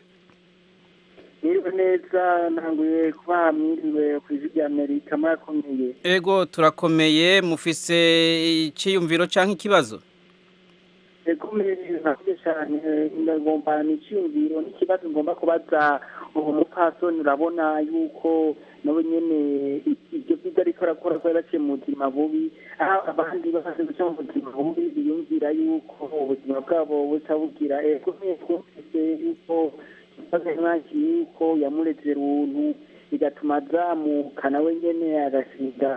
Mwiriwe neza ntanguye kuba mwiriwe ku ijwi rya amerika murakomeye ego turakomeye mufise icyiyumviro cyangwa ikibazo rekomeye murakoze cyane ndagomba n'icyiyumviro n'ikibazo ngomba kubaza uwo mupasoni urabona yuko nawe nyene ibyo byiza ariko arakora kuba yaciye mu buzima bubi aho abandi bamaze guca mu buzima bubi biyumvira yuko ubuzima bwabo buca bugira ekomeye twumvise yuko ikibazo nk'iki yuko yamuretera ubuntu bigatuma azamuka nawe nyene agasiga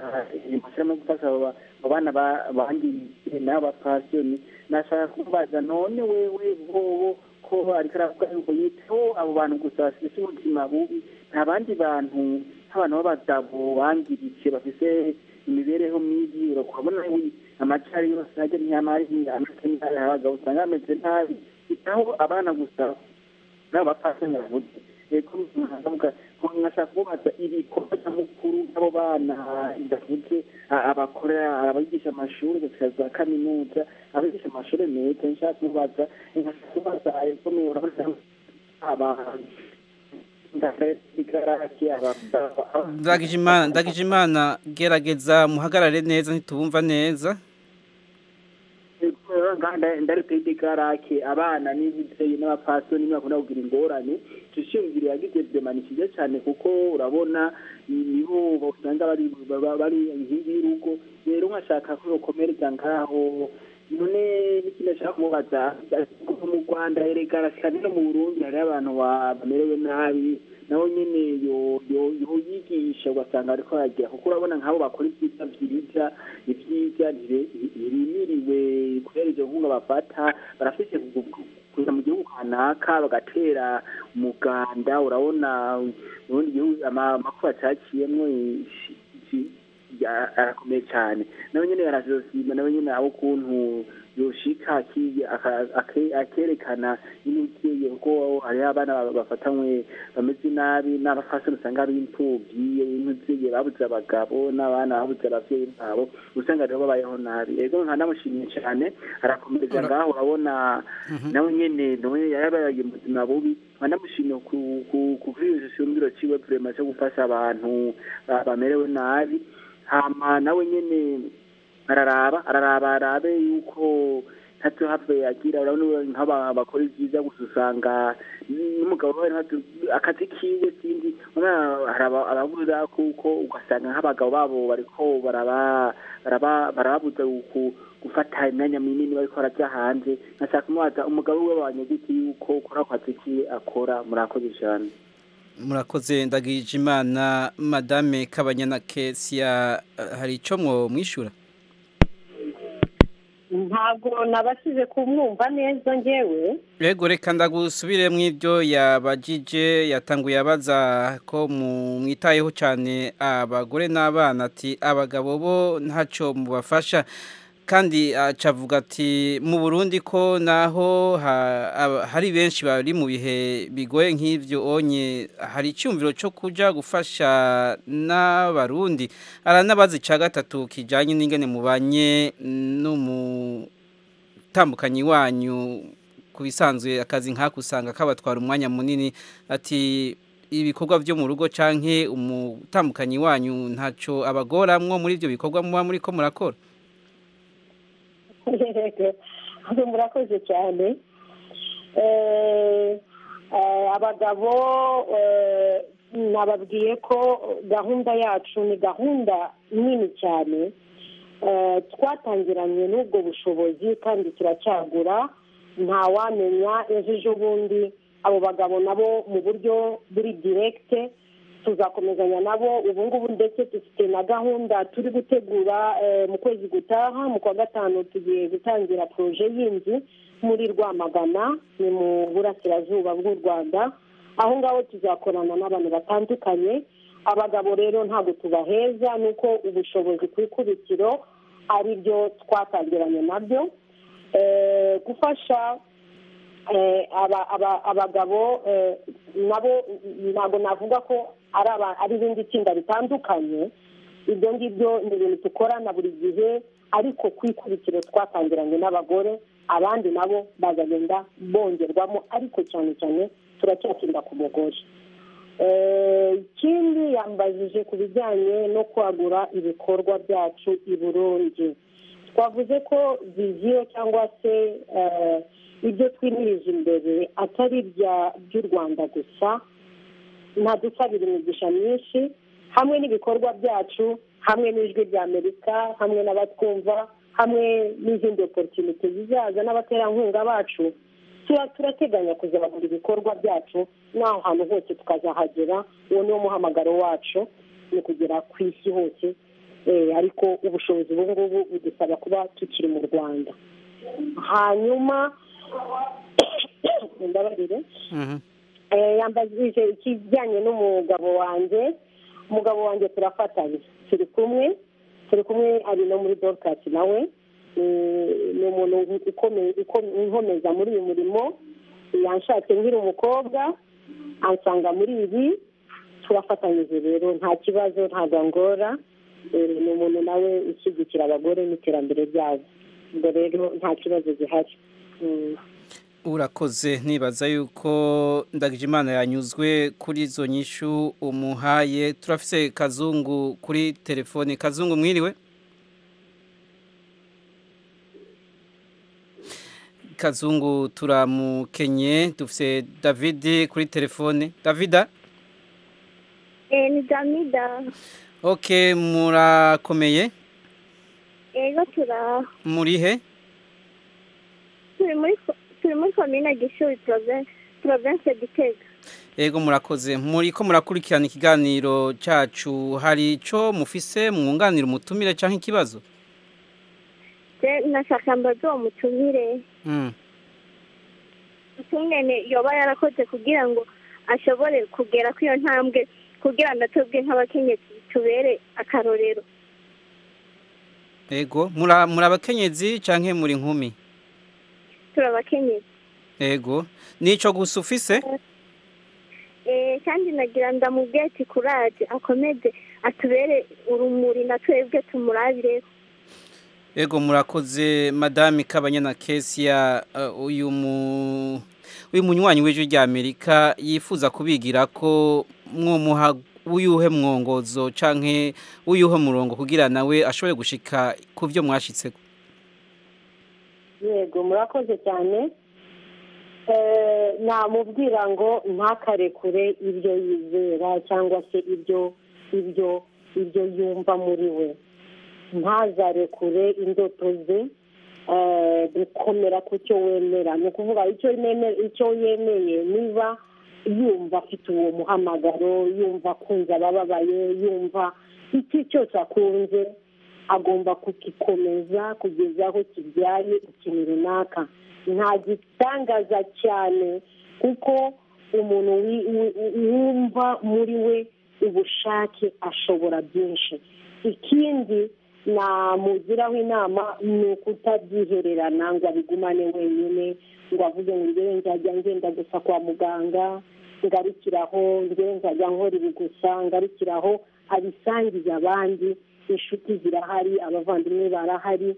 amashyiramo gufasha abo ba- abo bana ba- bangiye n'abapasiyoni nashaka kubaza none wewe bobo ko ariko aravuga yuko yiteho abo bantu gusa bafite ubuzima bubi nta bandi bantu nk'abantu b'abagabo bangiritse bafite imibereho mibi urabona wi- amacari yose ajya ntiyamari amata n'imari abagabo usanga bameze nabi bitaho abana gusa n'abo bapasiyoni bavuze reka mwavuga ko mwashaka kubaza ibikorwa nyamukuru n'abo bana bidavuze a- abakorera abigisha amashuri bafite za kaminuza abigisha amashuri meza nshaka kubaza nkashaka kubaza ayo komeye urabona abantu ndafite aba ndagijimana ndagijimana gerageza muhagarare neza ntitubumva neza ndarutende karake abana n'ibiteye n'abapasitoni ntibakunda kugira ingorane tushingire yagize demani cyiza cyane kuko urabona nibo usanga bari baba- bari inkingi y'urugo rero nkashaka ko bakomereza ngaho none n'ikindi ashaka kumubaza kuko mu rwanda erega cyane no mu burundi hari abantu ba- bamerewe nabi nabo nyene yo- yo- yoyigisha ugasanga ariko aragira kuko urabona nk'abo bakora ibyiza byiza ibyiza ntire- ntirimiriwe kubera izo nkunga bafata barafite kuza mu gihugu kanaka bagatera umuganda urabona mu bindi gihugu ama- amakuba acaciyemwo ishi- ishi- ya- arakomeye cyane nawe nyine barazosima nawe nyine abo ukuntu yoshika aki- aka- ake- akerekana inukeye kuko hariho abana ba- bafatanywe bameze nabi n'abafasoni usanga b'imfubyi intuziye babuze abagabo n'abana babuze ababyeyi babo usanga rero babayeho nabi ego nkanamushimye cyane arakomereza ngaho urabona nawe nyene nawe yarabaye mu buzima bubi nkanamushimye ku- ku- ku bw'iyo gishimiro ciwe vrema cyo gufasha abantu ba- bamerewe nabi hama nawe nyene araraba araraba arabe yuko ntacyo hapfa yagira urabona nk'aba bakora ibyiza gusa usanga n'umugabo we ntabyo- akazi kiwe sindi urabona hari aba- ababuza kuko ugasanga nk'abagabo babo bariko baraba- baraba- barababuza ku- gufata imyanya minini bariko barajya hanze nkashaka kumubaza umugabo we wanyegiti yuko ukora ku kazi kiwe akora murakoze cyane murakoze ndagijimana madame kabanyana kesia hari icyo mwishura ntabwo nabashije kumwumva neza ngewe Yego reka ndagusubire mu ibyo yabagije yatanguye abaza ko mu- mwitayeho cyane abagore n'abana ati abagabo bo ntacyo mubafasha kandi aca avuga ati mu Burundi ko naho ha- aba- hari benshi bari mu bihe bigoye nk'ibyo onye hari icyumviro cyo kuja gufasha n'abarundi aranabaza icya gatatu kijyanye n'ingene mubanye n'umutambukanyi wanyu ku bisanzwe akazi nk'aka usanga kabatwara umwanya munini ati ibikorwa byo mu rugo canke umutambukanyi wanyu ntaco abagora mwo muri ibyo bikorwa muba muri ko murakora aho murakoze cyane abagabo nababwiye ko gahunda yacu ni gahunda nini cyane twatangiranye n'ubwo bushobozi kandi turacyagura ntawamenya ejo ejo bundi abo bagabo nabo mu buryo buri direkite tuzakomezanya nabo ubu ngubu ndetse dufite na gahunda turi gutegura mu kwezi gutaha mu kwa gatanu tugiye gutangira poroje y'inzu muri rwamagana ni mu burasirazuba bw'u rwanda aho ngaho tuzakorana n'abantu batandukanye abagabo rero ntabwo tubaheza ni uko ubushobozi ku ikubitiro ari byo twatangiranye nabyo gufasha abagabo nabo ntabwo navuga ko ari irindi tsinda ritandukanye ibyo ngibyo ni ibintu dukorana buri gihe ariko ku ikubitiro twatangiranye n'abagore abandi nabo bazagenda bongerwamo ariko cyane cyane turacyatsinda ku mugore ikindi yambajije ku bijyanye no kwagura ibikorwa byacu i burundi twavuze ko viziyo cyangwa se ibyo twimirije imbere atari ibya by'u rwanda gusa ntadusabira imigisha myinshi hamwe n'ibikorwa byacu hamwe n'ijwi rya amerika hamwe n'abatwumva hamwe n'izindi oporutunite zizaza n'abaterankunga bacu turateganya kuzabona ibikorwa byacu n'aho hantu hose tukazahagera uwo ni wo muhamagaro wacu ni ukugera ku isi hose ariko ubushobozi ubu ngubu budusaba kuba tukiri mu rwanda hanyuma ndabarire yambajije ikijyanye n'umugabo wanjye umugabo wanjye turafatanya turi kumwe turi kumwe ari no muri dorukasi nawe ni umuntu inkomeza muri uyu murimo yanshatse nkiri umukobwa ansanga muri ibi turafatanyije rero nta kibazo nta gangora ni umuntu nawe ushyigikira abagore n'iterambere ryabo ubwo rero nta kibazo gihari urakoze ntibaza yuko ndagijimana yanyuzwe kuri izo nyishu umuhaye turafise kazungu kuri telefone kazungu mwiriwe kazungu turamukenye dufite david kuri telefone davida eee ni damida oke murakomeye ego turaho murihe turi muri komine gishuri porovense gitega ego murakoze muri ko murakurikirana ikiganiro cyacu hari icyo mufise mwunganira umutumire cyangwa ikibazo nashaka mbaze uwo mutumire utungane yoba yarakoze kugira ngo ashobore kugera kuri iyo ntambwe kugira ngo atubwe nk'abakenyezi tubere akarorero yego muri abakenyezi cyangwa muri nkumi turi abakenyezi yego nicyo gusa ufise kandi nagira ndamubwete kuraje akomeze atubere urumuri na twebwe tumurabireho Ego murakoze madame Kabanyana Kesia uyu mu uyu munywanyi w'ejo rya Amerika yifuza kubigira ko mwumuha uyuhe mwongozo canke uyuhe murongo kugira nawe ashobore gushika kuvyo mwashitseko Yego murakoze cyane eh namubwira ngo ntakarekure ibyo yizera cyangwa se ibyo ibyo ibyo yumva muri we ntazarekure indoto ze gukomera ku cyo wemera ni ukuvuga icyo yemeye niba yumva afite uwo muhamagaro yumva akunze abababaye yumva iki cyose akunze agomba kugikomeza kugeza aho kibyaye ikintu runaka nta gitangaza cyane kuko umuntu wumva muri we ubushake ashobora byinshi ikindi namugiraho inama ni ukutabyihererana ngo abigumane wenyine ngo avuge ngo njyewe nzajya ngenda gusa kwa muganga ngarukiraho njyewe nzajya nkora ibi gusa ngarukiraho abisangiza abandi inshuti zirahari abavandimwe barahari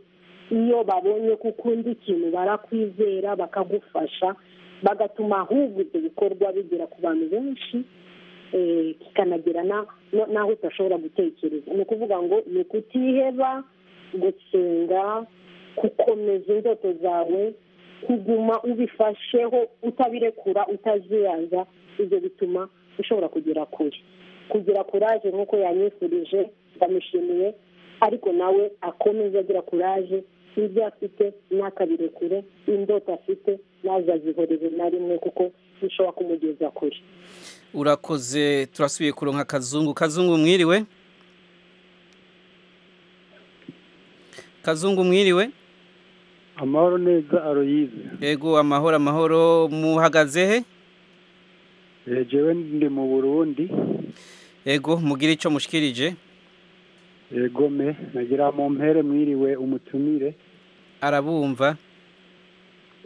iyo babonye ko ukunda ikintu barakwizera bakagufasha bagatuma ahubwo ibyo bikorwa bigera ku bantu benshi eh, kikanagera na- no- n'aho udashobora gutekereza ni ukuvuga ngo ni ukutiheba gusenga gukomeza indoto zawe kuguma ubifasheho utabirekura utaziyaza ibyo bituma ushobora kugera kure kugira kuraje nk'uko yanyifurije ndamushimiye ariko nawe akomeze agira kuraje ibyo afite n'akabirekure indoto afite nazazihorere na rimwe kuko bishobora kumugeza kure urakoze turasubiye kuronka kazungu kazungu mwiriwe kazungu mwiriwe amahoro neza aroyize yego amahoro amahoro muhagaze he yegewe ndi mu burundi yego mugire icyo mushikirije yego me nagira mu mpere mwiriwe umutumire arabumva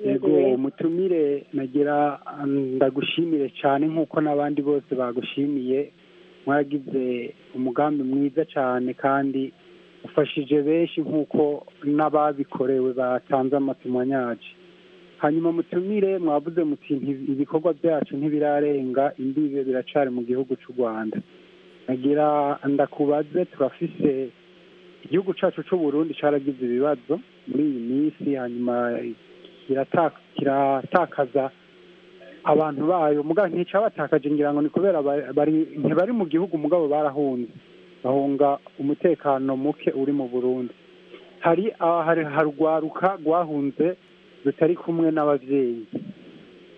yego umutumire nagira ndagushimire cyane nk'uko n'abandi bose bagushimiye mwaragize umugambi mwiza cyane kandi ufashije benshi nk'uko n'ababikorewe batanze amatumwanyaje hanyuma mutumire mwavuze muti "Nti- ibikorwa byacu ntibirarenga imbibe biracari mu gihugu cy'u rwanda nagira ndakubaze turafise igihugu cyacu cy'u burundi cyaragize ibibazo muri iyi minsi hanyuma kirata- kiratakaza abantu bayo mugabo nticabatakaje ngira ngo ni kubera ba- bari- ntibari mu gihugu mugabo barahunze bahunga umutekano muke uri mu burundi hari ahari- harwaruka rwahunze rutari kumwe n'ababyeyi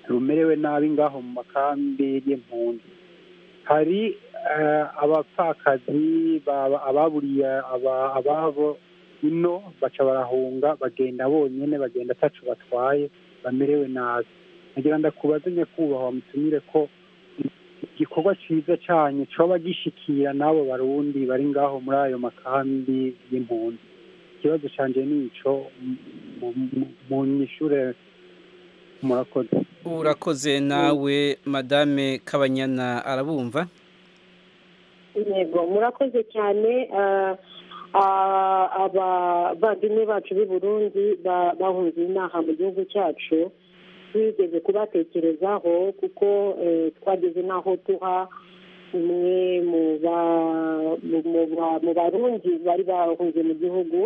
rumerewe nabi ngaho mu makambi y'impunzi hari eh, abapfakazi baba- ababuriye aba- ababo ino baca barahunga bagenda bonyine bagenda ataco batwaye bamerewe nabi nagira ndakubaze nyakubahwa mutumire ko igikorwa cyiza cyane coba gishikira n'abo barundi bari ngaho muri ayo makambi y'impunzi ikibazo canje nico m- mu- mu- munyishure murakoze urakoze nawe madame kabanyana arabumva yego murakoze cyane ah, ah, abavandimwe bacu b'i burundi ba- bahunze inaha mu gihugu cyacu twigeze kubatekerezaho kuko eh, twageze n'aho tuha umwe mu ba- mu- mu ba- mu barundi bari bahunze mu gihugu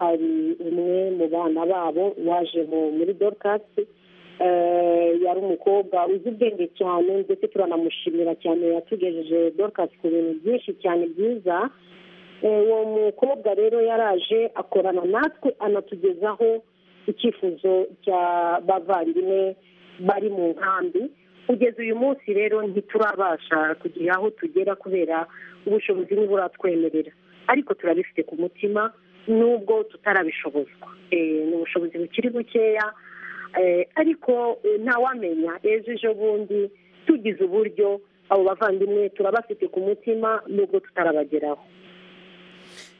hari umwe mu bana babo waje mu- muri dorukasi eh, yari umukobwa uzi ubwenge cyane ndetse turanamushimira cyane yatugejeje dorukasi ku bintu byinshi cyane byiza Eh, uwo mukobwa rero yaraje akorana natwe anatugezaho icyifuzo cya bavandimwe bari mu nkambi kugeza uyu munsi rero ntiturabasha kugira aho tugera kubera ubushobozi ntiburatwemerera ariko turabifite ku mutima nubwo tutarabishobozwa Eh, ni ubushobozi bukiri bukeya Eh, ariko eh, ntawamenya ejo ejo bundi tugize uburyo abo bavandimwe turabafite ku mutima nubwo tutarabageraho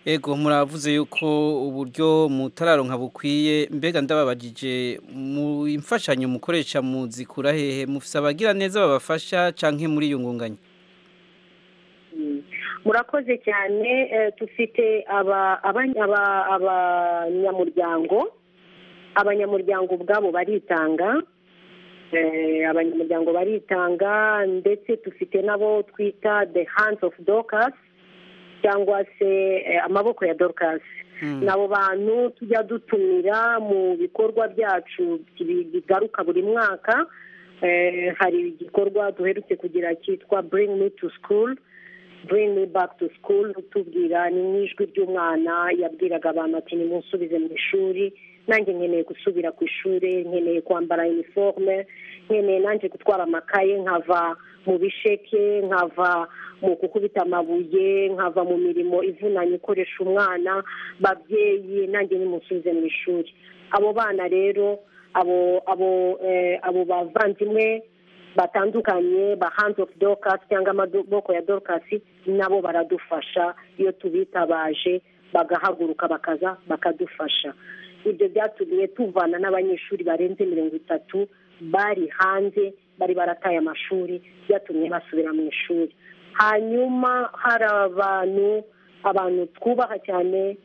Ego muravuze yuko uburyo mutararonka bukwiye mbega ndababagije mu imfashanyo mukoresha muzikura hehe mufise abagira neza babafasha canke muri iyo ngunganya murakoze cyane eh, dufite aba- aba- aba- abanyamuryango abanyamuryango ubwabo baritanga Eh, abanyamuryango baritanga ndetse dufite n'abo twita the hands of dorcas cyangwa se eh, amaboko ya dorcas n'abo bantu tujya dutumira mu bikorwa byacu bi- bigaruka buri mwaka Eh, hari igikorwa duherutse kugira cyitwa bring me to school bring me back to school tubwira ni n'ijwi ry'umwana yabwiraga abantu ati nimunsubize mu ishuri nanjye nkeneye gusubira ku ishuri nkeneye kwambara iniforume nkeneye nanjye gutwara amakaye nkava mu bisheke nkava mu gukubita amabuye nkava mu mirimo ivunanye ikoresha umwana babyeyi nanjye nimunsubize mu ishuri abo bana rero abo abo eh, abo bavandimwe batandukanye ba hands of dorcas cyangwa amaboko ya dorcas nabo baradufasha iyo tubitabaje bagahaguruka bakaza bakadufasha ibyo byatumye tuvana n'abanyeshuri barenze mirongo itatu bari hanze bari barataye amashuri byatumye basubira mu ishuri hanyuma hari abantu abantu twubaha cyane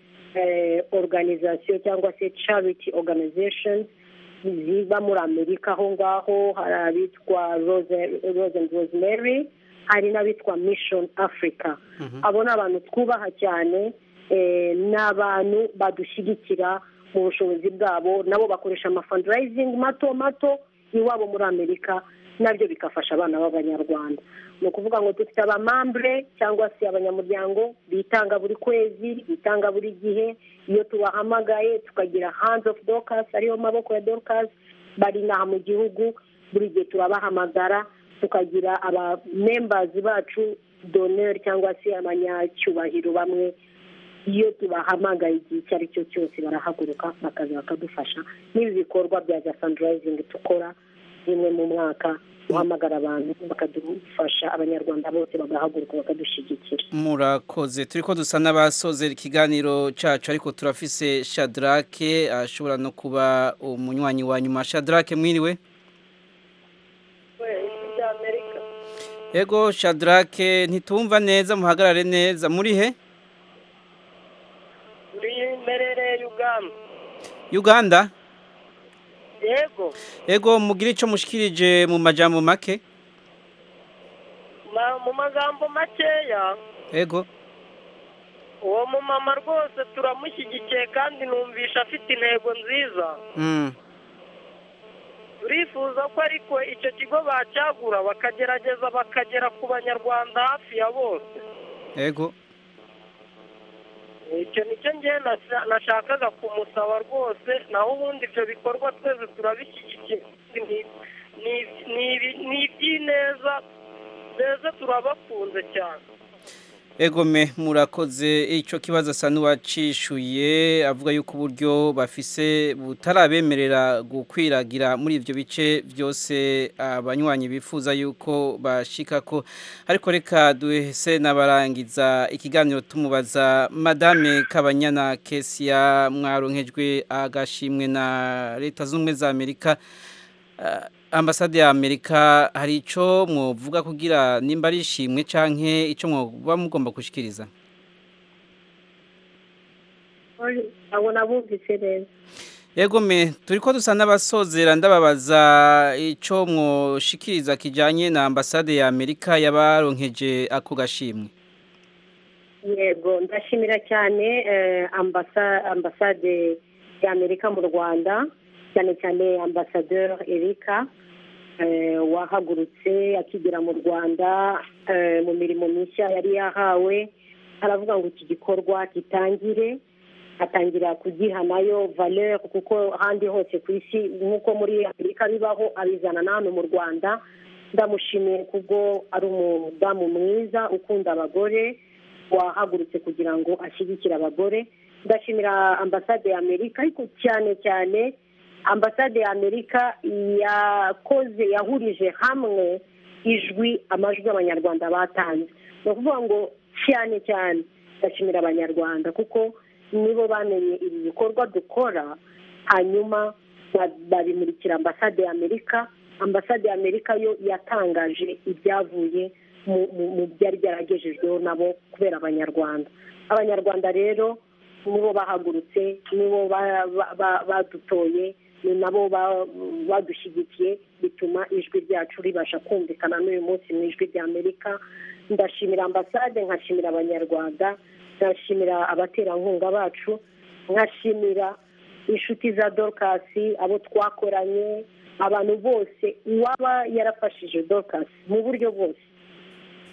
oruganizasiyo cyangwa se cariti oruganizashoni ziba muri amerika aho ngaho hari abitwa roze rosemary hari n'abitwa mishoni afurika abo ni abantu twubaha cyane ni abantu badushyigikira mu bushobozi bwabo nabo bakoresha amafandarayizingi mato mato iwabo muri amerika nabyo bigafasha abana b'abanyarwanda ni ukuvuga ngo dufite abamambure cyangwa se abanyamuryango bitanga buri kwezi bitanga buri gihe iyo tubahamagaye tukagira hands of dorcas ariyo maboko ya dorcas bari inaha mu gihugu buri gihe turabahamagara tukagira abamembazi bacu doneri cyangwa se abanyacyubahiro bamwe iyo tubahamagaye igihe icyo ari cyo cyose barahaguruka bakaza bakadufasha n'ibi bikorwa bya gasandarayizingi dukora rimwe mu mwaka guhamagara abantu bakadufasha abanyarwanda bose bagahaguruka bakadushyigikira murakoze turi ko dusa n'abasoze ikiganiro cyacu ariko turafise shadarake ashobora no kuba umunywanyi wa nyuma shadarake mwiriwe ego shadarake ntitumva neza muhagarare neza muri he muri imberere y'uganda uganda yego ego mugire icyo mushikirije mu majambo make mu magambo makeya ego uwo mumama rwose turamushyigikiye kandi numvisha afite intego nziza turifuza ko ariko icyo kigo bacyagura bakagerageza bakagera ku banyarwanda hafi ya bose ego icyo nicyo ngewe nashakaga kumusaba rwose naho ubundi ibyo bikorwa twese turabishyigikiye ni iby'ineza mbese turabakunze cyane egome murakoze icyo kibazo asa n'uwacishuye avuga yuko uburyo bafise butarabemerera gukwiragira muri ibyo bice byose abanywanyi bifuza yuko bashika ko ariko reka duhese n'abarangiza ikiganiro tumubaza madame kabanyana kesiya mwaronkejwe agashimwe na leta zunze ubumwe za amerika ambasade ya amerika hari icyo mwavuga kugira nimba ari ishimwe cyangwa icyo mwaba mugomba gushyikiriza abona bumvise neza yego me turi ko dusa n'abasozera ndababaza icyo mwoshikiriza kijyanye na ambasade ya amerika yabaronkeje ako gashimwe yego ndashimira cyane ambasade ya amerika mu rwanda cyane cyane ambasaderi erika wahagurutse akigera mu rwanda mu mirimo mishya yari yahawe aravuga ngo iki gikorwa gitangire atangira kugiha nayo valeur kuko ahandi hose ku isi nk'uko muri amerika bibaho abizana n'ahantu mu rwanda ndamushimiye kuko ari umudamu mwiza ukunda abagore wahagurutse kugira ngo ashyigikire abagore ndashimira ambasade ya amerika ariko cyane cyane ambasade ya amerika yakoze yahurije hamwe ijwi amajwi y'abanyarwanda batanze ni ukuvuga ngo cyane cyane ndashimira abanyarwanda kuko nibo bamenye ibi bikorwa dukora hanyuma babimurikira ambasade ya amerika ambasade ya amerika yo yatangaje ibyavuye mu byari byaragejejweho nabo kubera abanyarwanda abanyarwanda rero nibo bahagurutse nibo badutoye ni nabo badushyigikiye bituma ijwi ryacu ribasha kumvikana n'uyu munsi mu ijwi rya amerika ndashimira ambasade nkashimira abanyarwanda nkashimira abaterankunga bacu nkashimira inshuti za dorukasi abo twakoranye abantu bose uwaba yarafashije dorukasi mu buryo bwose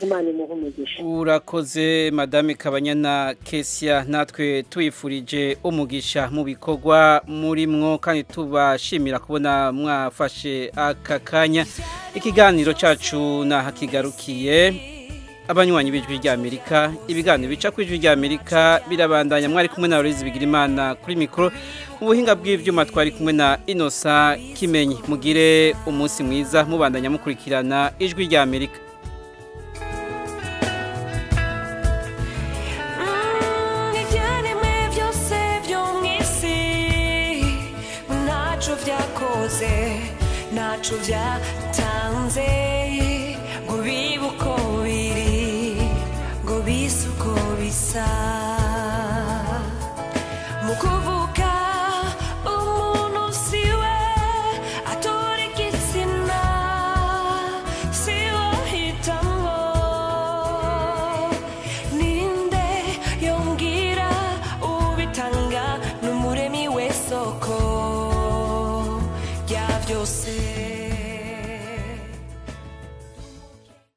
imana imuha umugisha urakoze madame kabanyana kesiya natwe tuyifurije umugisha mu bikorwa murimwo kandi tubashimira kubona mwafashe aka kanya ikiganiro cyacu nahakigarukiye abanywanyi b'ijwi ry'amerika ibiganiro bica ku ijwi ry'amerika birabandanya mwari kumwe na bigira bigirimana kuri mikoro mu buhinga bw'ibyuma twari kumwe na inosa kimenyi mugire umunsi mwiza mubandanya mukurikirana ijwi ry'amerika ntacyo byatanze